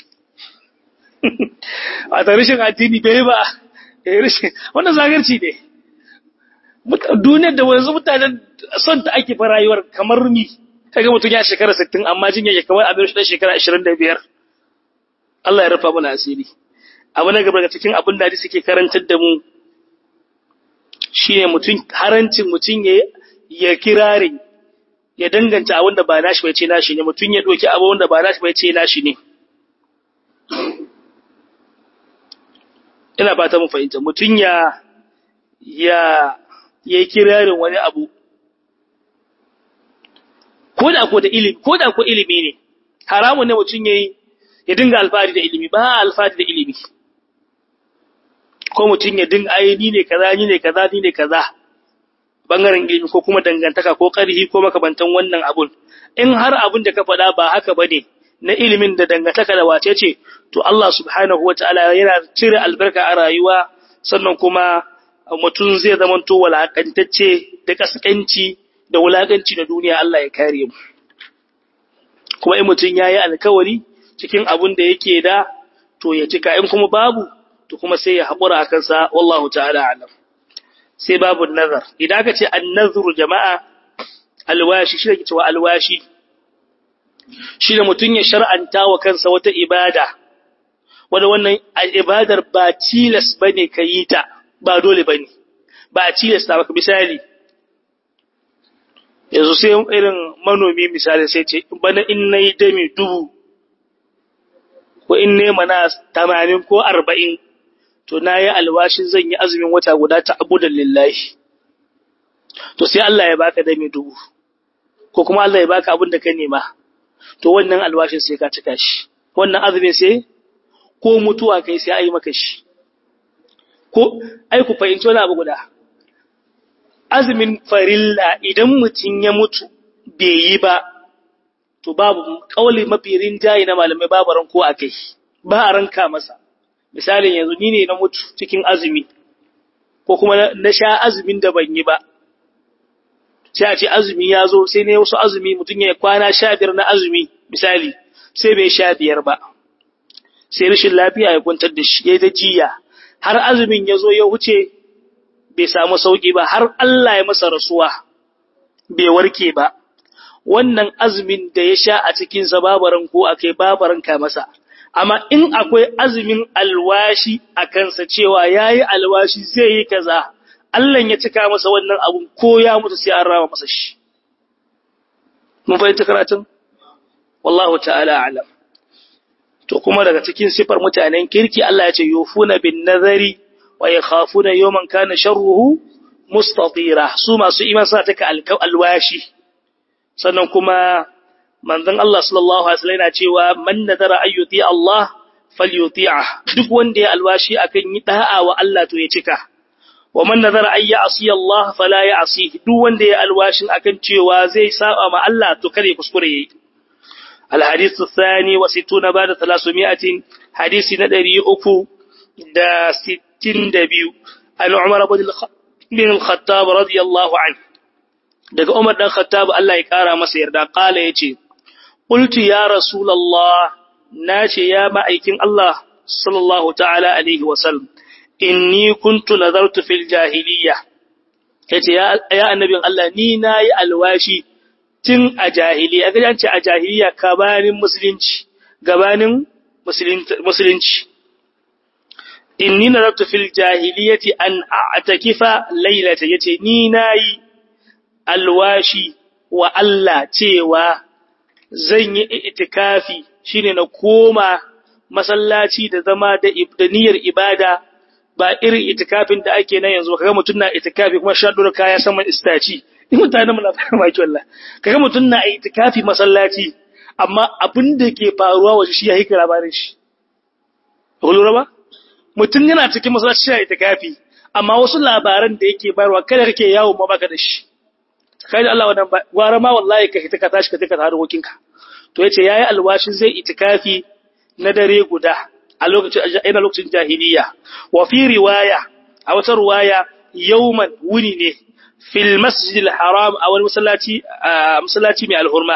A: a tarishin addini bai ba wannan zagarci ne duniyar da wanzu mutanen son ta ake fa rayuwar kamar ni kaga mutum ya shekara 60 amma jin yake kamar abin shi dan shekara 25 Allah ya rufa mana asiri abu na gaba daga cikin abin da hadisi ke karantar da mu shine mutum harancin mutum ya ya kirare ya danganta abin da ba nashi bai ce nashi ne mutum ya doki abin da ba nashi bai ce nashi ne ina ba ta mu fahimta mutum ya ya ya kirarin wani abu ko da ko da ilimi ko da ko ilimi ne haramun ne mutum yayi ya dinga alfahari da ilimi ba alfahari da ilimi ko mutum ya dinga ai ni ne kaza ni ne kaza ni ne kaza bangaren ilimi ko kuma dangantaka ko karhi ko makabantan wannan abun in har abun da ka faɗa ba haka bane na ilimin da dangantaka da wace ce to Allah subhanahu wataala yana cire albarka a rayuwa sannan kuma mutum zai zamanto walakantacce da kaskanci da wulakanci da duniya Allah ya kare mu kuma in mutum yayi alkawari cikin abun da yake da to ya cika in kuma babu to kuma sai ya haƙura a kansa wallahu ta'ala alam sai babu nazar idan aka ce an-nazru jama'a alwashi shi ne cewa alwashi shi ne mutum ya shar'anta wa kansa wata ibada wanda wannan ibadar ba tilas bane ka yi ta ba dole bane ba tilas ta baka misali yanzu sai irin manomi misali sai ce bana in nayi dami dubu ko in ne mana 80 ko 40 to nayi alwashin zan yi azumin wata guda ta abudan lillahi to sai Allah ya baka dami dubu ko kuma Allah ya baka abin da ka nema to wannan alwashin sai ka cika shi wannan azumin sai ko mutuwa kai sai ai maka shi ko ai ku fahimci wani abu guda azumin farilla idan mutum ya mutu bai yi ba to babu kauli mafi rinjaye na malamai babu ranko a kai ba a ranka masa misalin yanzu ni ne na mutu cikin azumi ko kuma na sha azumin da ban yi ba sai a ce azumi ya zo sai ne wasu azumi mutum ya kwana sha biyar na azumi misali sai bai sha biyar ba sai rashin lafiya ya kwantar da shi ya da jiya har azumin ya zo ya wuce bai samu sauki ba har Allah ya masa rasuwa bai warke ba wannan azumin da ya sha a cikin sa babaran ko akai babaran ka masa amma in akwai azumin alwashi a kansa cewa yayi alwashi zai yi kaza Allah ya cika masa wannan abun ko ya mutu sai an rama masa shi mun fahimta karatun wallahu ta'ala a'lam to kuma daga cikin sifar mutanen kirki Allah ya ce yufuna bin nazari wa yakhafuna yawman kana sharruhu mustatira su masu iman sa take alwashi sannan kuma manzon Allah sallallahu alaihi wasallam yana cewa man nadara ayyuti Allah falyuti'ah duk wanda ya alwashi akan yi da'a wa Allah to ya cika wa man nadara ay ya'si Allah fala ya'si duk wanda ya alwashin akan cewa zai saba ma Allah to kare kuskure yayi الحديث الثاني وستون بعد ثلاثمائة حديث ندري أكو دا ستين دبيو عن عمر بن الخطاب رضي الله عنه daga Umar dan Khattab Allah ya kara masa yarda kala yace qultu ya rasulullah nace ya ma'aikin Allah sallallahu ta'ala alaihi wa sallam inni kuntu nazartu fil jahiliyya yace ya ya annabin Allah ni nayi alwashi tun a jahiliya ga ce a jahiliya gabanin musulunci gabanin musulunci inni nazartu fil jahiliyati an a'takifa laylata yace ni nayi alwashi wa Allah cewa zan yi itikafi shine na koma masallaci da zama da niyyar ibada ba irin itikafin da ake nan yanzu kaga mutun na itikafi kuma shadur kaya saman istaci in mutanen mu na fara ki wallah kaga mutun na itikafi masallaci amma abin da ke faruwa waje shi ya hika labarin shi lura ba mutun yana cikin masallaci ya itikafi amma wasu labaran da yake bayarwa kada kake yawo ma baka da shi kai da Allah wannan gwara ma wallahi ka hita ka tashi ka tika da harkokinka to yace yayi alwashin zai itikafi na dare guda a lokacin ina lokacin jahiliya wa fi riwaya a wata riwaya yawman wuni ne fil masjidil haram a wani masallaci masallaci mai alhurma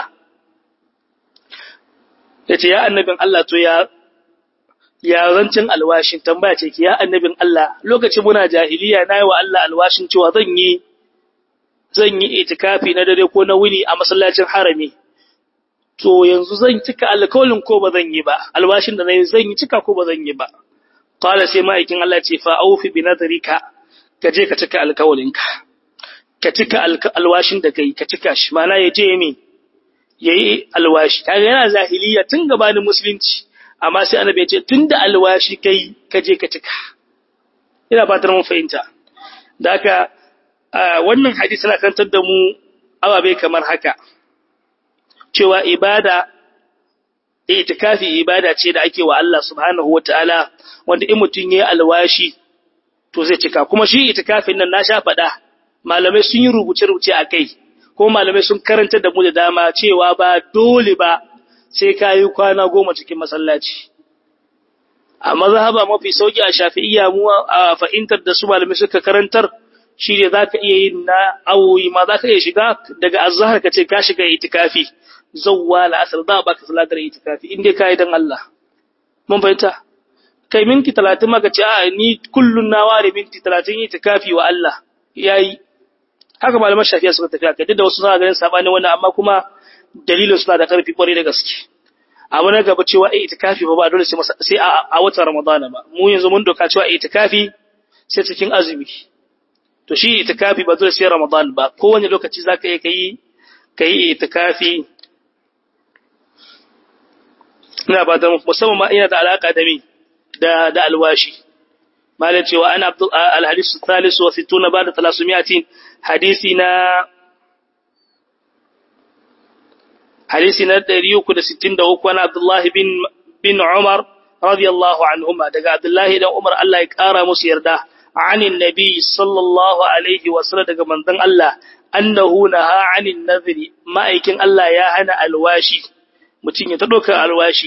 A: yace ya annabin Allah to ya ya zancin alwashin tambaya ce ki ya annabin Allah lokacin muna jahiliya nayi wa Allah alwashin cewa zan yi zan yi itikafi na dare ko na wuni a masallacin harami to yanzu zan cika alkawalin ko ba zan yi ba alwashin da nayi zan yi cika ko ba zan yi ba qala sai ma'aikin Allah ce fa aufi bi nadrika ka je ka cika alkawalinka ka cika alwashin da kai ka cika shi mana ya je mi yayi alwashi kaga yana zahiliya tun gabanin musulunci amma sai annabi ya ce tunda alwashi kai ka je ka cika ina fatar mun fahimta da haka wannan hadisi na kantar da mu ababe kamar haka cewa ibada itikafi ibada ce da ake wa Allah subhanahu wataala wanda in mutun yayi alwashi to zai cika kuma shi itikafin nan na sha faɗa malamai sun yi rubuce-rubuce a kai ko malamai sun karanta da mu da dama cewa ba dole ba sai ka yi kwana goma cikin masallaci a mazhaba mafi sauki a shafi'iyya mu a fahimtar da su malamai suka karantar shi ne za ka iya yin na awoyi ma za ka iya shiga daga azahar ka ce ka shiga itikafi zawwa la'asar za a baka salatar itikafi inda ka yi don Allah mun fahimta kai minti talatin maka ce a ni kullun na ware minti talatin itikafi wa Allah yayi haka malaman shafiya suka tafi akai duk da wasu suna ganin sabanin wannan amma kuma dalilin suna da karfi kwarai da gaske abu na gaba cewa ai itikafi ba ba dole sai a watan ramadana ba mu yanzu mun doka cewa itikafi sai cikin azumi to shi itikafi ba dole sai ramadan ba kowane lokaci zaka iya kai kai itikafi ina ba da musamman ma ina da alaka da mi da da alwashi malam cewa ana abdul al-hadith al-thalith wa 60 ba'da 300 hadisi na hadisi na 363 ana abdullahi bin bin umar radiyallahu anhuma daga abdullahi dan umar Allah ya kara musu yarda anin nabi sallallahu alaihi wa sallam daga manzon Allah annahu naha anin nadhri ma'aikin Allah ya hana alwashi mutum ya ta ɗaukar alwashi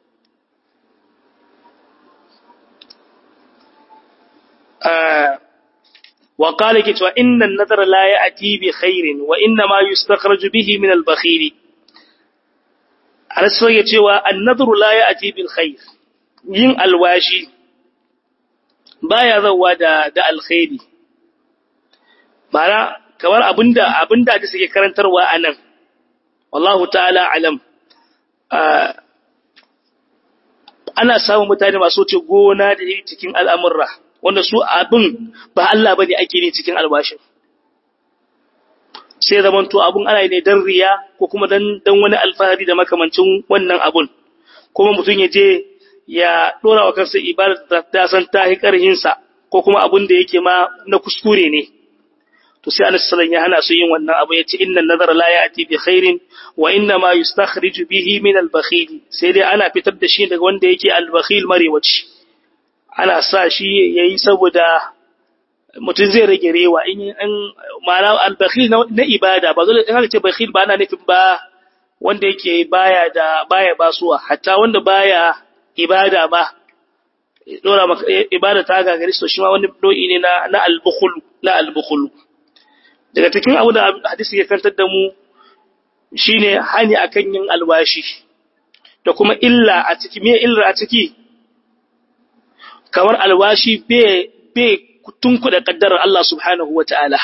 A: وقال كتوا إن النذر لا يأتي بخير وإنما يستخرج به من البخيل على السوية كتوا النذر لا يأتي بالخير yin alwashi baya zawa da da alkhairi bara kamar abinda abinda da suke karantarwa anan wallahu ta'ala alam ana samun mutane masu wuce gona da cikin al'amurra wanda su abin ba Allah bane ake ne cikin albashin sai zaman to abun ana ne dan riya ko kuma dan dan wani alfahari da makamancin wannan abun kuma mutum ya je ya dora wa kansa ibadar da ta san ta hi karhin sa ko kuma abun da yake ma na kuskure ne to sai Annabi sallallahu ya hana su yin wannan abu yace inna nazara la ya'ti bi khairin wa inna ma yustakhriju bihi min al-bakhil sai dai ana fitar da shi daga wanda yake al-bakhil marewaci ana sa shi ya yi saboda mutum zai rage rewa in an ma'ana albakhil na ibada ba zai in aka ce bakhil ba ana nufin ba wanda yake baya da baya basuwa hatta wanda baya ibada ba dora maka ibada ta gagari so shi ma wani nau'i ne na na albukhul na albukhul daga cikin abu da hadisi ya kantar da mu shine hani akan yin alwashi da kuma illa a ciki me illa a ciki kamar alwashi bai tunkuɗa ƙaddarar Allah subhanahu wa ta'ala.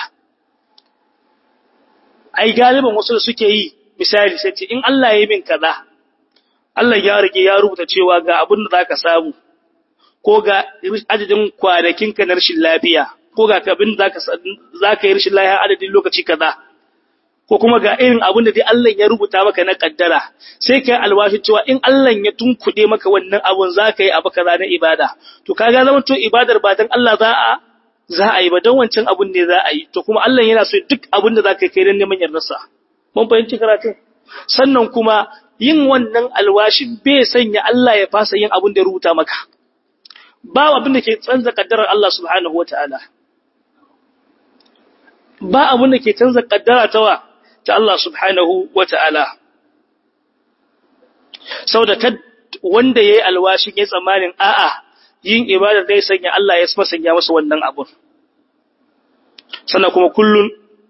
A: Ai, galiban wasu da suke yi, misali, sai ce, in Allah ya min kaza, Allah ya rage ya rubuta cewa ga abin da za ka samu, ko ga adadin kwanakinka na rashin lafiya, ko ga abin da za ka yi rashin lafiya adadin lokaci kaza. ko kuma ga irin abin da dai Allah ya rubuta maka na kaddara sai kai alwashi cewa in Allah ya tunkuɗe maka wannan abun za ka yi abu kaza na ibada to kaga zama to ibadar ba dan Allah za a za a yi ba dan wancan abun ne za a yi to kuma Allah yana so duk abin da za ka kai dan neman yardarsa mun fahimci karatun sannan kuma yin wannan alwashin bai sanya Allah ya fasa yin abin da ya rubuta maka ba abin da ke canza kaddarar Allah subhanahu wataala ba abin da ke canza kaddara ta wa ta Allah subhanahu wa ta'ala. Sau da wanda ya yi alwashin ya tsammanin a'a yin ibadar zai sanya Allah ya masanya masa wannan abun. Sannan kuma kullum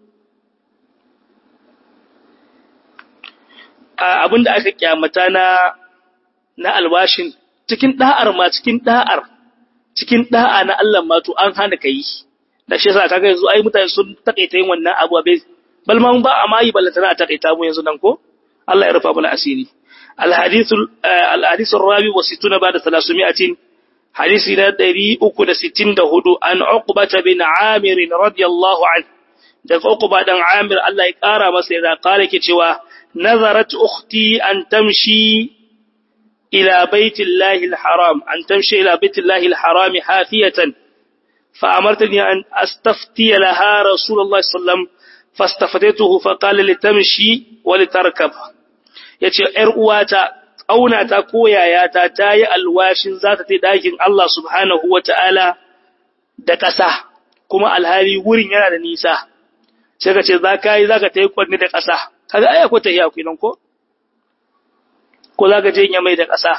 A: abin da aka kyamata na na alwashin cikin da'ar ma cikin da'ar cikin da'a na Allah ma to an hana ka yi. Da shi yasa kaga yanzu ai mutane sun takaita yin wannan abu bai bal ma ba a mayi ballatana a takaita mu yanzu nan ko Allah ya rufa mana asiri الحديث الحديث الرابع والستون بعد ثلاثمائة حديث ندري أكد ستين دهدو عن عقبة بن عامر رضي الله عنه daga Uqba dan Amir Allah ya kara masa da kare ke cewa nazarat ukhti an tamshi ila baitillahi alharam an tamshi ila baitillahi alharam hafiyatan fa amartani an astafti laha rasulullah sallam fastafatatuhu fa qala litamshi wa litarkab yace ƴar uwata ƙaunata ko yayata ta yi alwashin za ta tai ɗakin Allah subhanahu wa ta'ala da ƙasa, kuma alhali wurin yana da nisa, sai ka ce za ka yi za ka ta yi kwanne da ƙasa, kaga aya ko ta yi akwai nan ko? Ko za ka je yin mai da ƙasa.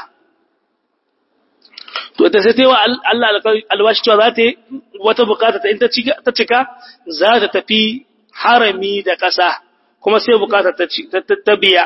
A: To, ta sai ta yi wa Allah alwashi cewa za ta yi wata bukata ta in ta cika za ta tafi harami da ƙasa, kuma sai bukata ta biya.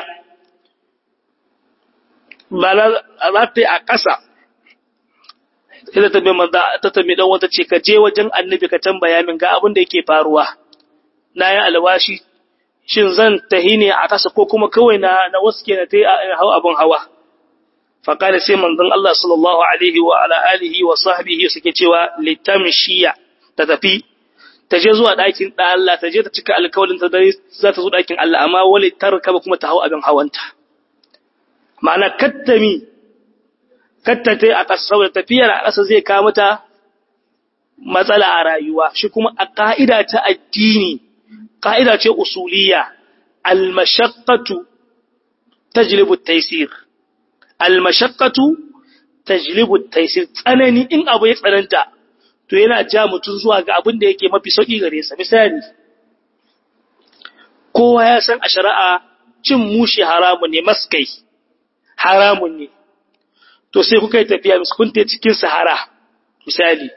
A: ba za ta yi a ƙasa ita ta maza ta tabi dan wata ce ka je wajen annabi ka tambaya min ga abin da yake faruwa na yi alwashi shin zan tahi ne a ƙasa ko kuma kawai na na waske na ta yi hau abin hawa faƙali sai manzon Allah sallallahu alaihi wa ala alihi wa sahbihi suke cewa litamshiya ta tafi ta je zuwa ɗakin ɗan Allah ta je ta cika alkawalin ta dare za ta zo ɗakin Allah amma wali tarkaba kuma ta hau abin hawanta ma'ana kattami kattate a ƙasa saboda tafiyar a ƙasa zai kawo mata matsala a rayuwa shi kuma a ƙa'ida ta addini ƙa'ida ce usuliya almashaqqatu tajlibu at-taysir almashaqqatu tajlibu at-taysir tsanani in abu ya tsananta to yana ja mutun zuwa ga abin da yake mafi sauki gare sa misali kowa ya san a shari'a cin mushi haramu ne maskai haramun ne to sai kuka yi tafiya kun ta cikin sahara misali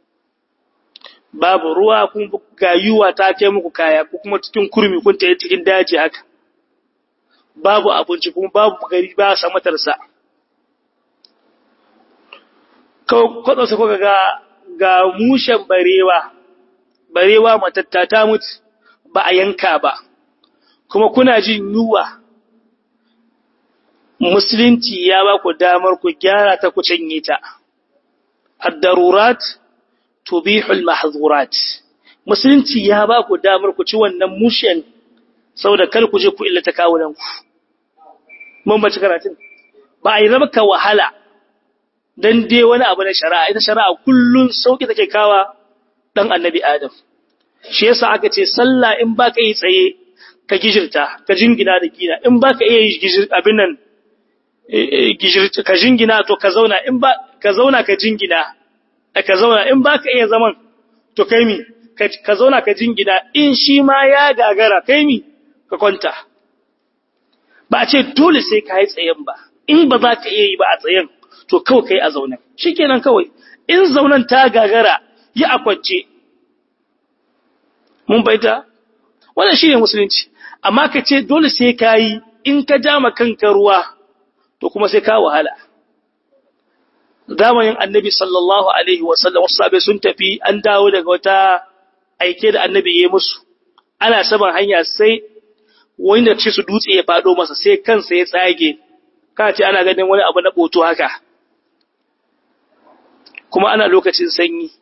A: babu ruwa kun ga yuwa ta kai muku kaya ko kuma cikin kurmi kun ta cikin daji haka babu abinci kuma babu gari ba sa matarsa kwaɗo sai kuka ga ga mushen barewa barewa matatta ta mutu ba a yanka ba kuma kuna jin yuwa musulunci ya ba ku damar ku gyara ta ku canye ta ad-darurat tubihul mahzurat musulunci ya ba ku damar ku ci wannan mushen saboda kar ku je ku illata kawunan ku mun bace karatun ba a yi maka wahala dan dai wani abu na shari'a ita shari'a kullun sauki take kawa dan annabi adam shi yasa aka ce sallah in baka yi tsaye ka gijirta ka jingina da gina in baka iya yi gijir abin nan gijirta ka jingina to ka zauna in ba ka zauna ka jingina ka zauna in baka iya zaman to kai mi ka zauna ka jingina in shi ma ya gagara kai mi ka kwanta ba a ce dole sai ka yi tsayen ba in ba za ka iya yi ba a tsayen to kawai kai a zaunen shikenan kawai in zaunen ta gagara yi a kwance mun baita wannan shine musulunci amma ka ce dole sai ka yi in ka ja ma kanka ruwa to kuma sai ka wahala zamanin annabi sallallahu alaihi wasallam wasu sabai sun tafi an dawo daga wata aike da annabi ya musu ana saman hanya sai wani da ce su dutse ya fado masa sai kansa ya tsage ka ce ana ganin wani abu na boto haka kuma ana lokacin sanyi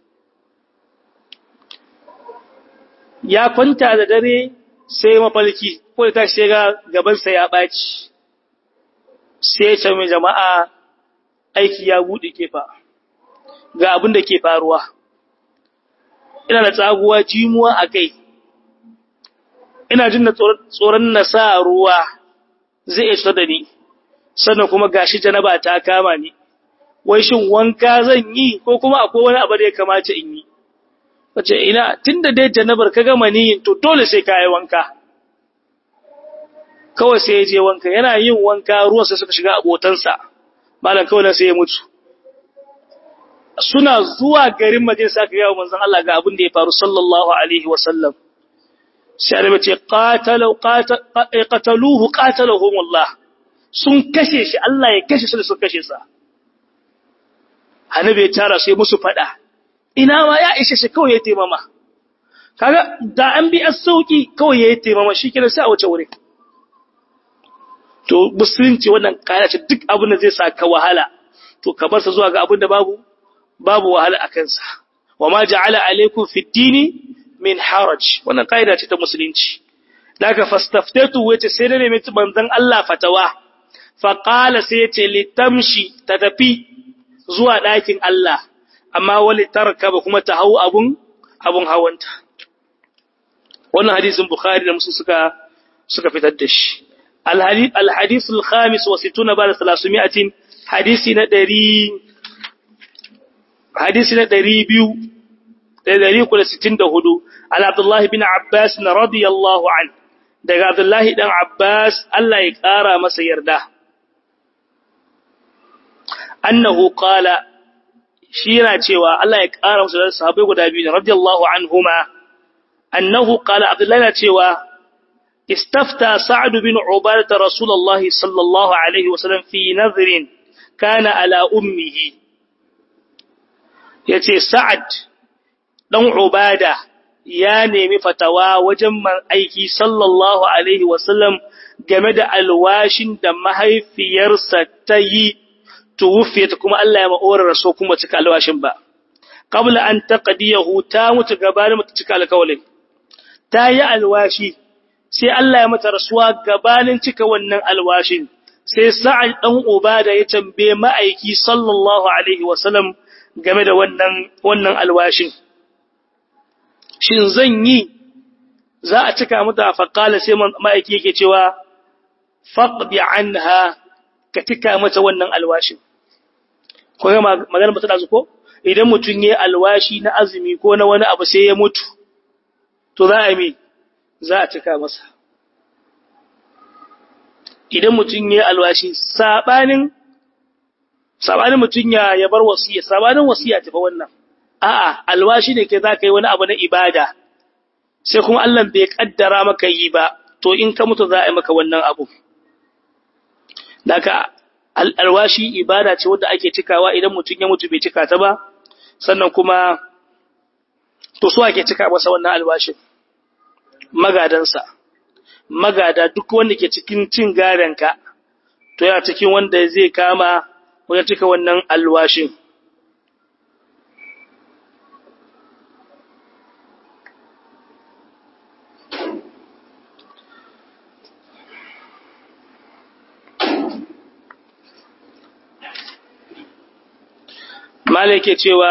A: ya kwanta da dare sai mafalki ko da tashi ga gabansa ya ɓaci sai ya ce mai jama'a aiki ya buɗe kefa ga abin da ke faruwa ina da tsaguwa jimuwa a kai ina jin da tsoron na sa ruwa zai iya cutar da ni sannan kuma gashi janaba ta kama ni wai shin wanka zan yi ko kuma akwai wani abu da ya kamata in yi wace ina tunda dai janabar ka gama niyin to dole sai ka yi wanka kawai sai ya je wanka yana yin wanka ruwan sai suka shiga abotansa malam kawai nan sai ya mutu suna zuwa garin Madina sai aka ga manzon Allah ga abin da ya faru sallallahu alaihi wasallam sai annabi ce qatalu qataluhu qatalahum Allah sun kashe shi Allah ya kashe su da sun kashe sa annabi ya tara sai musu fada ina ma ya ishe shi kawai ya taimama kaga da an bi as-sauki kawai ya taimama shikenan sai a wuce wuri to musulunci wannan kaya ce duk abin da zai saka wahala to ka bar sa zuwa ga abin da babu babu wahala a kansa wa ma ja'ala alaykum fi dini min haraj wannan kaida ce ta musulunci daga fastaftatu wace sai da ne mai manzon Allah fatawa fa qala sai yace litamshi ta tafi zuwa ɗakin Allah amma wali tarkaba kuma ta hau abun abun hawanta wannan hadisin bukhari da muslim suka suka fitar da shi الحديث الخامس وستون بعد ثلاثمائة حديثنا دري حديثنا دري بيو دري كل ستين دهدو على عبد الله بن عباس رضي الله عنه daga Abdullahi dan Abbas Allah ya ƙara masa yarda annahu qala shi yana cewa Allah ya ƙara masa sahabbai guda biyu radiyallahu anhuma annahu qala Abdullahi yana cewa استفتى سعد بن عبادة رسول الله صلى الله عليه وسلم في نذر كان على أمه yace Sa'ad dan Ubada ya nemi fatawa wajen man aiki sallallahu alaihi wasallam game da alwashin da mahaifiyarsa ta yi tuwufiyata kuma Allah ya ma'orar raso kuma cika alwashin ba qabla an taqdiyahu ta mutu gabanin mutu cika alkawalin ta yi alwashi sai Allah ya mata rasuwa gabanin cika wannan alwashin sai sa'ad dan ubada ya tambaye ma'aiki sallallahu alaihi wasallam game da wannan wannan alwashin shin zan yi za a cika mata faqala sai ma'aiki yake cewa faqdi anha ka cika mata wannan alwashin ko ga magana mata da ko idan mutun yayi alwashi na azumi ko na wani abu sai ya mutu to za a yi za a cika masa idan mutum ya alwashi sabanin sabanin mutum ya ya bar wasiya sabanin wasiya tafi wannan a'a alwashi ne kai zaka yi wani abu na ibada sai kuma Allah bai kaddara maka yi ba to in ka mutu za a yi maka wannan abu daga alwashi ibada ce wadda ake cikawa idan mutum ya mutu bai cika ta ba sannan kuma to so ake cika masa wannan alwashin magadansa magada duk wanda ke cikin cin garenka to yana cikin wanda zai kama wajen cika wannan alwashin Malake cewa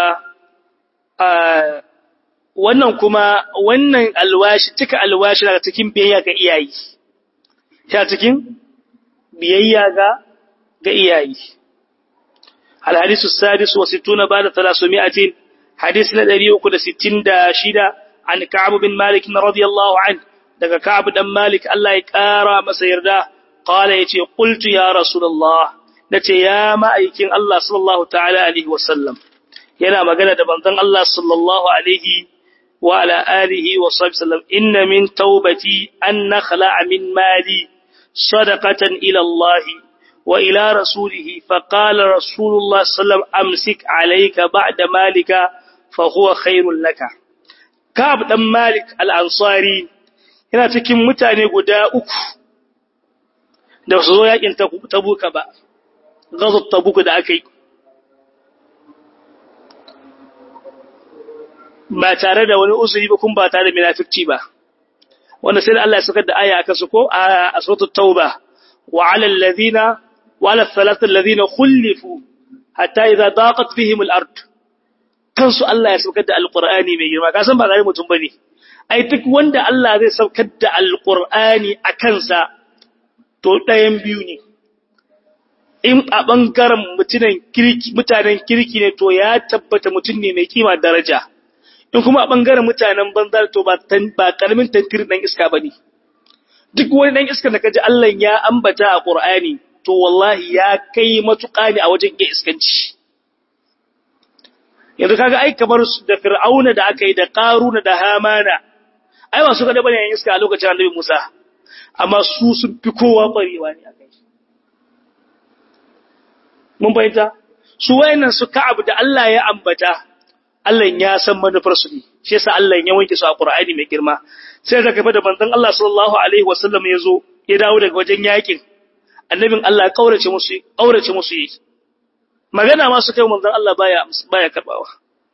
A: wannan kuma wannan alwashi cika alwashi daga cikin biyayya ga iyayi ta cikin biyayya ga ga iyayi الحديث السادس وستون بعد ثلاثمائة حديث لدري أكد ستين دا شيدا عن كعب بن مالك رضي الله عنه دقى كعب بن مالك الله يكارى مسير دا قال يتي قلت يا رسول الله نتي يا مأيكين الله صلى الله تعالى عليه وسلم ينا مغانا دبنطن الله صلى الله عليه وعلى آله وصحبه وسلم إن من توبتي أن نخلع من مالي صدقة إلى الله وإلى رسوله فقال رسول الله صلى الله عليه وسلم أمسك عليك بعد مالك فهو خير لك كعب دم مالك الأنصاري yana cikin mutane guda uku da su zo yakin tabuka ba gazot tabuka da aka yi ba tare da wani uzuri ba kun ba tare da munafici ba wanda sai da Allah ya saukar da aya aka su ko a suratul tauba wa 'alal ladina وعلى الثلاثة الذين خلفوا حتى إذا ضاقت فيهم الأرض kansu Allah ya saukar da alqur'ani mai girma ka san ba gari mutum bane ai duk wanda Allah zai saukar da alqur'ani a kansa to ɗayan biyu ne in a bangaren mutanen kirki mutanen kirki ne to ya tabbata mutum ne mai kima daraja in kuma a bangaren mutanen banzar to ba ba karamin tantir dan iska bane duk wani dan iska da kaji Allah ya ambata a Qur'ani to wallahi ya kai matuƙa ne a wajen iya iskanci yanzu kaga ai kamar da fir'auna da aka yi da qaruna da hamana ai ba su ga da bane yan iska a lokacin annabi Musa amma su sun fi kowa barewa ne akai mun bayyana su wayannan su ka'ab da Allah ya ambata Allah ya san manufar su ne shi yasa Allah ya wanke su a Qur'ani mai girma sai da kafa da manzon Allah sallallahu alaihi wasallam ya zo ya dawo daga wajen yakin annabin Allah kaurace musu kaurace musu yi magana ma su kai manzon Allah baya baya karbawa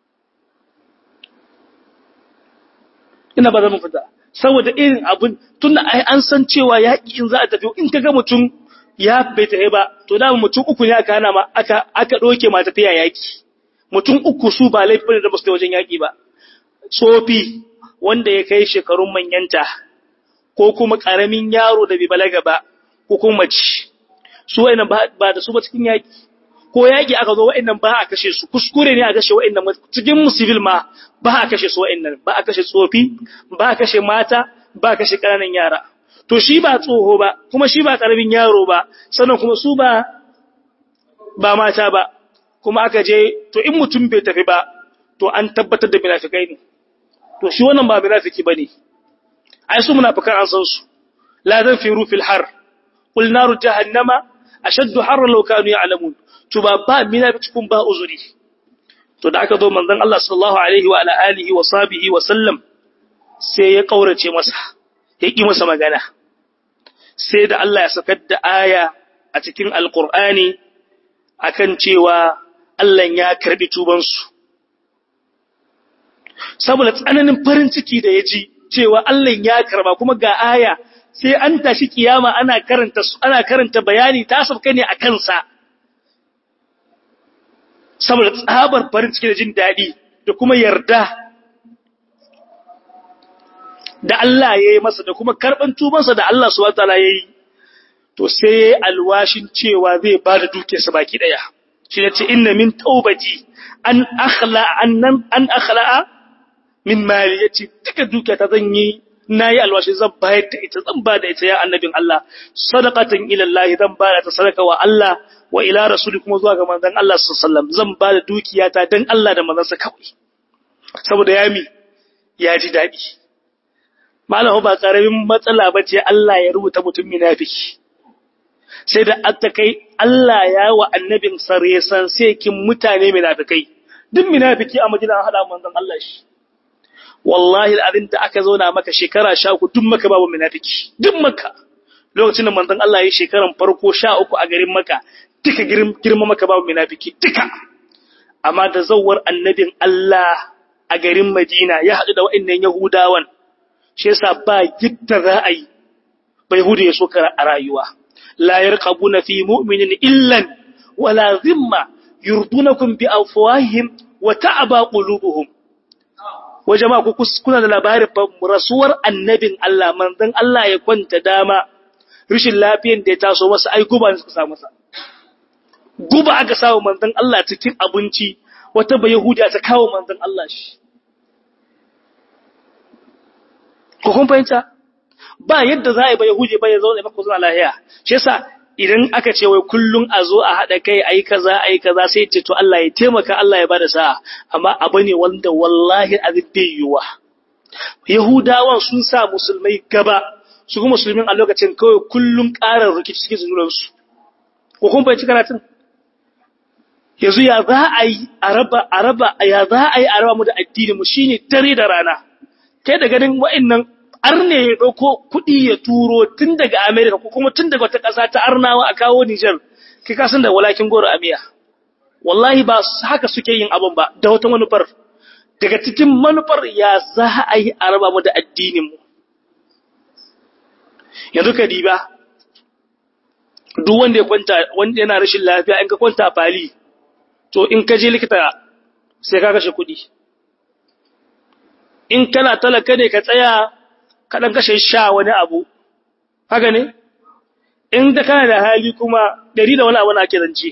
A: ina ba zan fita saboda irin abun tunda ai an san cewa yaki in za a tafi in kaga mutum ya bai tafi ba to da mutum uku ne aka hana ma aka aka doke ma tafiya yaki mutum uku su ba laifin da ba su wajen yaki ba tsofi wanda ya kai shekarun manyanta ko kuma karamin yaro da bai balaga ba ko kuma mace su wa'annan ba da su ba cikin yaki ko yaki aka zo wa'annan ba a kashe su kuskure ne a kashe wa'annan cikin civil ma ba a kashe su wa'annan ba a kashe tsofi ba a kashe mata ba a kashe ƙananan yara to shi ba tsoho ba kuma shi ba karamin yaro ba sannan kuma su ba ba mata ba kuma aka je to in mutum bai tafi ba to an tabbatar da munafikai ne to shi wannan ba munafiki bane ai su munafikan an san su la zanfiru fil har qul naru jahannama ashaddu harra law kanu ya'lamun to ba ba munafikun ba uzuri to da aka zo manzon Allah sallallahu alaihi wa ala alihi wa sahbihi wa sallam sai ya kaurace masa ya ki masa magana sai da Allah ya sakar da aya a cikin alqur'ani akan cewa Allah ya karbi tubansu saboda tsananin farin ciki da ya ji cewa Allah ya karba kuma ga aya sai an tashi kiyama ana karanta ana karanta bayani ta sabka ne a kansa saboda tsabar farin ciki da jin daɗi da kuma yarda da Allah ya yi masa da kuma karɓan tubansa da Allah subhanahu wataala ya yi to sai alwashin cewa zai ba da dukiyarsa baki ɗaya shi ne ce inna min taubati an akhla annan an akhla'a min mali yace duka dukiya ta zan yi nayi alwashi zan bayar da ita zan ba da ita ya annabin Allah sadaqatan ila Allah zan ba da ta sadaka wa Allah wa ila rasuli kuma zuwa ga manzon Allah sallallahu alaihi wasallam zan ba da dukiyata dan Allah da manzon kawai saboda yami ya ji dadi malamu ba karamin matsala bace Allah ya rubuta mutum munafiki sai da aka kai Allah ya wa annabin sare san sai kin mutane munafikai duk munafiki a madina an hada manzon Allah shi wallahi al'adin da aka zauna maka shekara sha uku duk maka babu munafiki duk maka lokacin da manzon Allah ya yi shekaran farko sha uku a garin maka duka girma maka babu munafiki duka amma da zawar annabin Allah a garin Madina ya haɗu da wa'annan Yahudawan shi yasa ba gitta ra'ayi bai hudu ya so a rayuwa la yarqabuna fi mu'minin illan wala zimma yurdunakum bi afwahihim wa ta'aba qulubuhum wa jama'a ku kuna da labarin rasuwar annabin Allah manzon Allah ya kwanta dama rishin lafiyan da ya taso masa ai guba ne suka sa masa guba aka samu manzon Allah cikin abinci wata ba yahudiya ta kawo manzon Allah shi ko kun fahimta ba yadda za a yi ba yahudi ba ya zo da maka zuwa lahiya shi yasa idan aka ce wai kullun a zo a haɗa kai a yi kaza a yi kaza sai ce to Allah ya taimaka Allah ya bada sa'a amma abu ne wanda wallahi azin bai yiwuwa Yahudawan sun sa musulmai gaba su kuma musulmin a lokacin kawai kullun ƙarar rikici cikin junansu ko kun fahimci karatun yanzu ya za a yi a raba a raba ya za a yi a raba mu da addini mu shine dare da rana kai da ganin wa'annan arne ya ɗauko kuɗi ya turo tun daga Amerika ko kuma tun daga wata ƙasa ta arnawa a kawo Nijar, kai kasan da walakin goro a miya. Wallahi ba haka suke yin abin ba, da wata manufar. Daga cikin manufar ya za a yi a raba mu da addininmu. Yanzu ka diba, duk wanda ya kwanta, wanda yana rashin lafiya in ka kwanta fali, to in ka je likita sai ka kashe kuɗi. In kana talaka ne ka tsaya kaɗan kashe sha wani abu, haka ne? In da kana da hali kuma ɗari da wani abu na ake zance.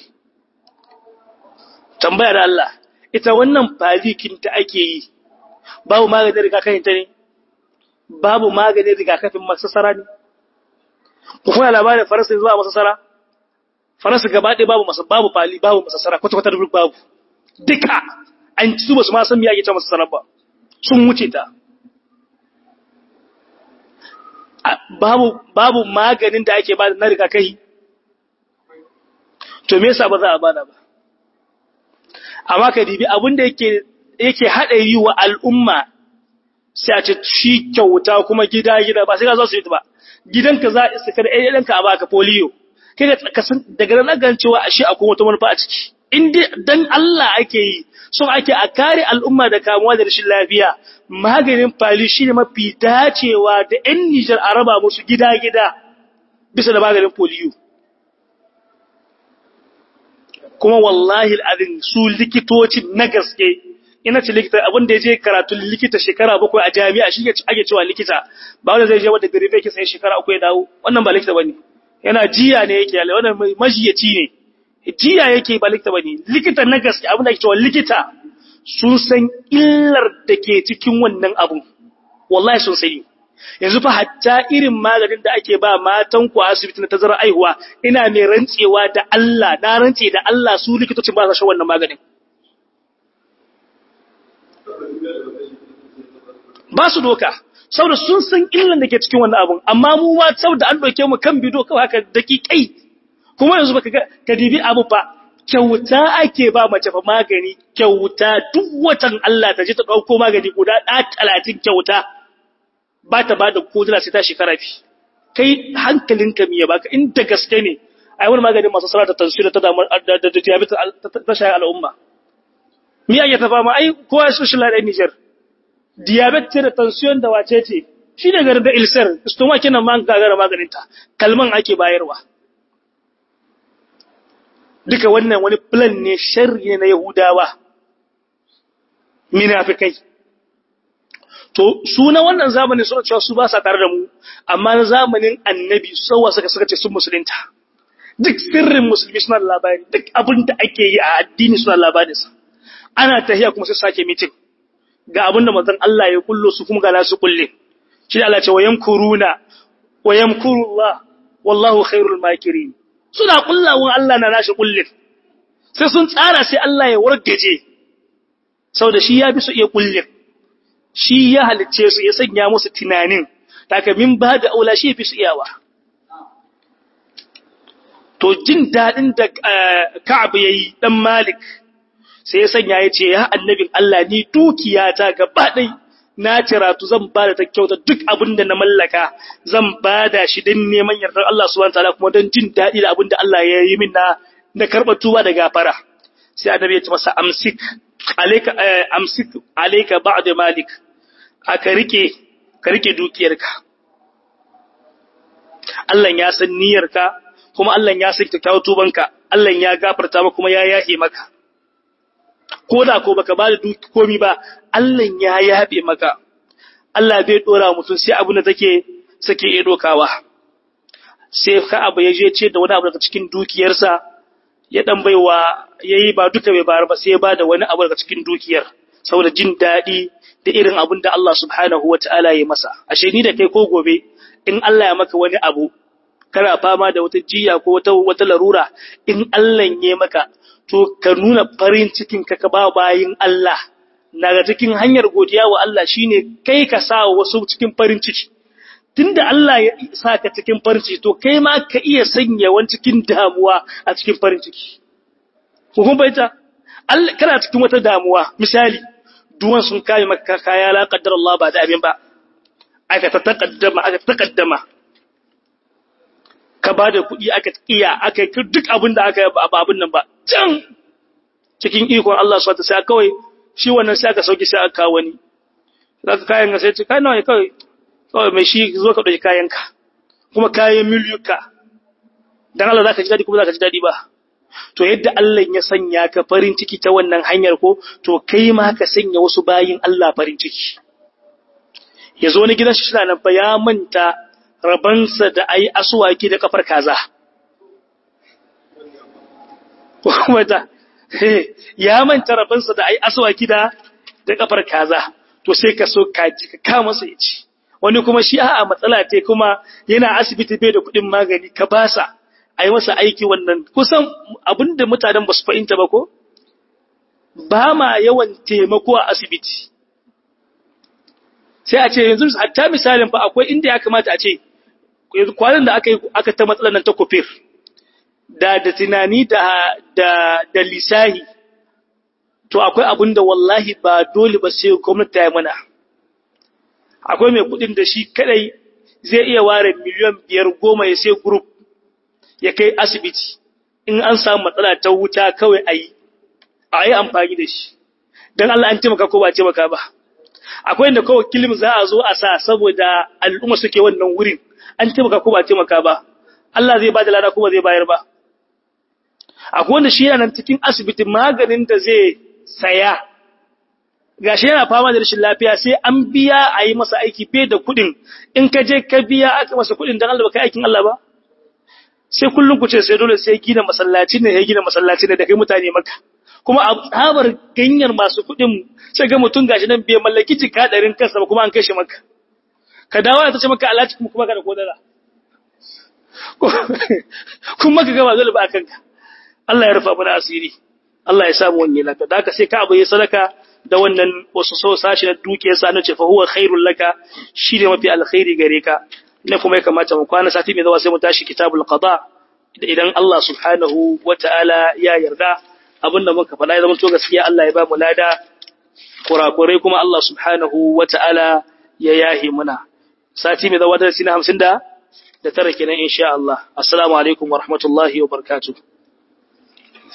A: Tambaya da Allah, ita wannan falikin ta ake yi, babu maganin rigakafin ta ne? Babu maganin rigakafin masasara ne? Ku kuna labarin Faransa zuwa masasara? Faransa gaba ɗaya babu masa babu fali babu masasara kwata-kwata da babu. Duka an ci su ba su ma san me ake ta masasara ba. Sun wuce ta. babu babu maganin da ake bada na rigakafi to me yasa ba za a bada ba amma ka dibi abin da yake yake hadari wa al'umma sai a ce shi kyauta kuma gida gida ba sai ka zo su yi ba gidanka za a isa kada ɗan ka a baka polio kai ka san daga nan gan cewa ashe akwai wata manufa a ciki in dai dan Allah ake yi so ake a kare al'umma da kamuwa da rashin lafiya maganin fali shi ne mafi dacewa da ‘yan Nijar a raba musu gida-gida bisa da maganin polio. Kuma wallahi al'adun su likitocin na gaske, ina ce likita abin da ya je karatun likita shekara bakwai a jami'a shi ake cewa likita, ba wanda zai je wadda gari bai kisa shekara uku ya dawo, wannan ba likita ba ne, yana jiya ne yake yale, wannan majiyaci ne, jiya yake ba likita ba ne, likita na gaske abin da ake cewa likita sun san illar da ke cikin wannan abun wallahi sun sani yanzu fa hatta irin maganin da ake ba matan ku asibiti na tazarar aihuwa ina mai rantsewa da Allah na rantse da Allah su likitocin ba sa shan wannan maganin ba su doka saboda sun san illar da ke cikin wannan abun amma mu ma saboda an doke mu kan bido kawai haka dakikai kuma yanzu baka ga ka dibi abu fa kyauta ake ba mace fa magani kyauta duk watan Allah ta je ta dauko magani guda da 30 kyauta ba ta ba da kodula sai ta shekara fi kai hankalinka miya baka in da gaske ne ai wani magani masu sara da tansir ta damar da diabetes ta shayi al'umma mi ake ta fama ai kowa shi shi ladan Niger diabetes da tension da wace ce shi ne garin da ilsar stomach kenan ma gagara maganin ta kalman ake bayarwa duka wannan wani plan ne sharri ne na Yahudawa minafikai to su na wannan zamanin suna cewa su ba sa tare da mu amma na zamanin annabi sawa suka suka ce sun musulunta duk sirrin musulmi suna da labari duk abin da ake yi a addini suna da labarin sa ana tahiya kuma sai sake mitin ga abin da manzon Allah ya kullo su kuma ga nasu kulle shi da Allah ce wa yamkuruna wa yamkurullah wallahu khairul makirin suna kullawan Allah na nashi kullin sai sun tsara sai Allah ya wargaje saboda shi ya bi su iya kullin shi ya halicce su ya sanya musu tunanin taka min ba da aula shi fi su iyawa to jin dadin da Ka'ab yayi dan Malik sai ya sanya ya ce ya annabin Allah ni dukiyata gaba ɗai na ciratu zan ba da ta kyauta duk abin da na mallaka zan ba da shi don neman yardar Allah subhanahu wataala kuma don jin daɗi da abin da Allah ya yi min na na karɓar tuba da gafara sai annabi ya ce masa amsik alayka amsik alayka ba'd malik aka rike ka rike dukiyarka Allah ya san niyyarka kuma Allah ya san kyakkyawar tubanka Allah ya gafarta maka kuma ya yahe maka ko da ko baka ba da duki komi ba Allah ya yabe maka Allah bai dora mutum sai abu da take sake iya dokawa sai ka abu ya je ce da wani abu daga cikin dukiyarsa ya dan baiwa yayi ba duka bai bayar ba sai ya bada wani abu daga cikin dukiyar saboda jin dadi da irin abin da Allah subhanahu wataala ya masa ashe ni da kai ko gobe in Allah ya maka wani abu kana fama da wata jiya ko wata wata larura in Allah ya maka to ka nuna farin cikin ka ka ba bayin Allah daga cikin hanyar godiya wa Allah shine kai ka sa wasu cikin farin ciki tunda Allah ya sa ka cikin farin ciki to kai ma ka iya sanya wani cikin damuwa a cikin farin ciki ko kun baita Allah kana cikin wata damuwa misali duwan sun kai maka kaya la qaddar Allah ba da abin ba aka ta taqaddama aka taqaddama ka ba da kuɗi aka iya aka yi duk abin da aka yi ba abin nan ba can cikin ikon Allah su wata sai kawai shi wannan sai aka sauki sai aka kawo wani za ka kayan sai ce kai nawa kawai kawai mai shi zo ka ɗauki kayanka kuma kayan miliyuka don Allah za ka ji daɗi kuma za ka ji daɗi ba to yadda Allah ya sanya ka farin ciki ta wannan hanyar ko to kai ma ka sanya wasu bayin Allah farin ciki ya zo wani gidan shi nan fa ya manta rabansa da ayi asuwaki da kafar kaza wata ya manta rabansa da ayi asuwaki da da kafar kaza to sai ka so kaji ka kama masa ya ci wani kuma shi a'a matsala ce kuma yana asibiti bai da kuɗin magani ka basa a yi masa aiki wannan kusan abinda mutanen ba su fahimta ba ko ba ma yawan taimako a asibiti sai a ce yanzu hatta misalin fa akwai inda ya kamata a ce kwanan da aka yi aka ta matsalar nan ta kofir da da tunani da da da lisahi to akwai abin da wallahi ba dole ba sai gwamnati ta yi mana akwai mai kudin da shi kadai zai iya ware miliyan biyar goma ya sai group ya kai asibiti in an samu matsala ta wuta kawai a yi a yi amfani da shi don Allah an taimaka ko ba taimaka ba akwai inda kawai kilim za a zo a sa saboda al'umma suke wannan wurin an taimaka ko ba taimaka ba Allah zai ba da lada ko ba zai bayar ba akwai wanda shi yana nan cikin asibiti maganin da zai saya gashi yana fama da rashin lafiya sai an biya a yi masa aiki fiye da kuɗin in ka je ka biya aka masa kuɗin don Allah ba kai aikin Allah ba sai kullum ku ce sai dole sai gina masallaci ne ya gina masallaci ne da kai mutane maka kuma a tsabar ganyar masu kuɗin sai ga mutum gashi nan bai mallaki jika ɗarin kansa ba kuma an kai shi maka ka dawo ta ce maka alaci kuma kuma ka da kodara kuma ka gaba dole ba kanka Allah ya rufa mana asiri Allah ya samu wani laka da haka sai ka abu ya sadaka da wannan wasu so sashi na dukiyar sa na ce fa huwa khairul laka shine mafi alkhairi gare ka ne kuma ya kamata mu kwana sati mai zawa sai mu tashi kitabul qada idan Allah subhanahu wataala ya yarda abinda muka faɗa ya zama to gaskiya Allah ya ba mu lada kurakurai kuma Allah subhanahu wataala ya yahi muna sati mai zawa darasi na 50 da da tara kenan insha Allah assalamu alaikum wa rahmatullahi wa barakatuh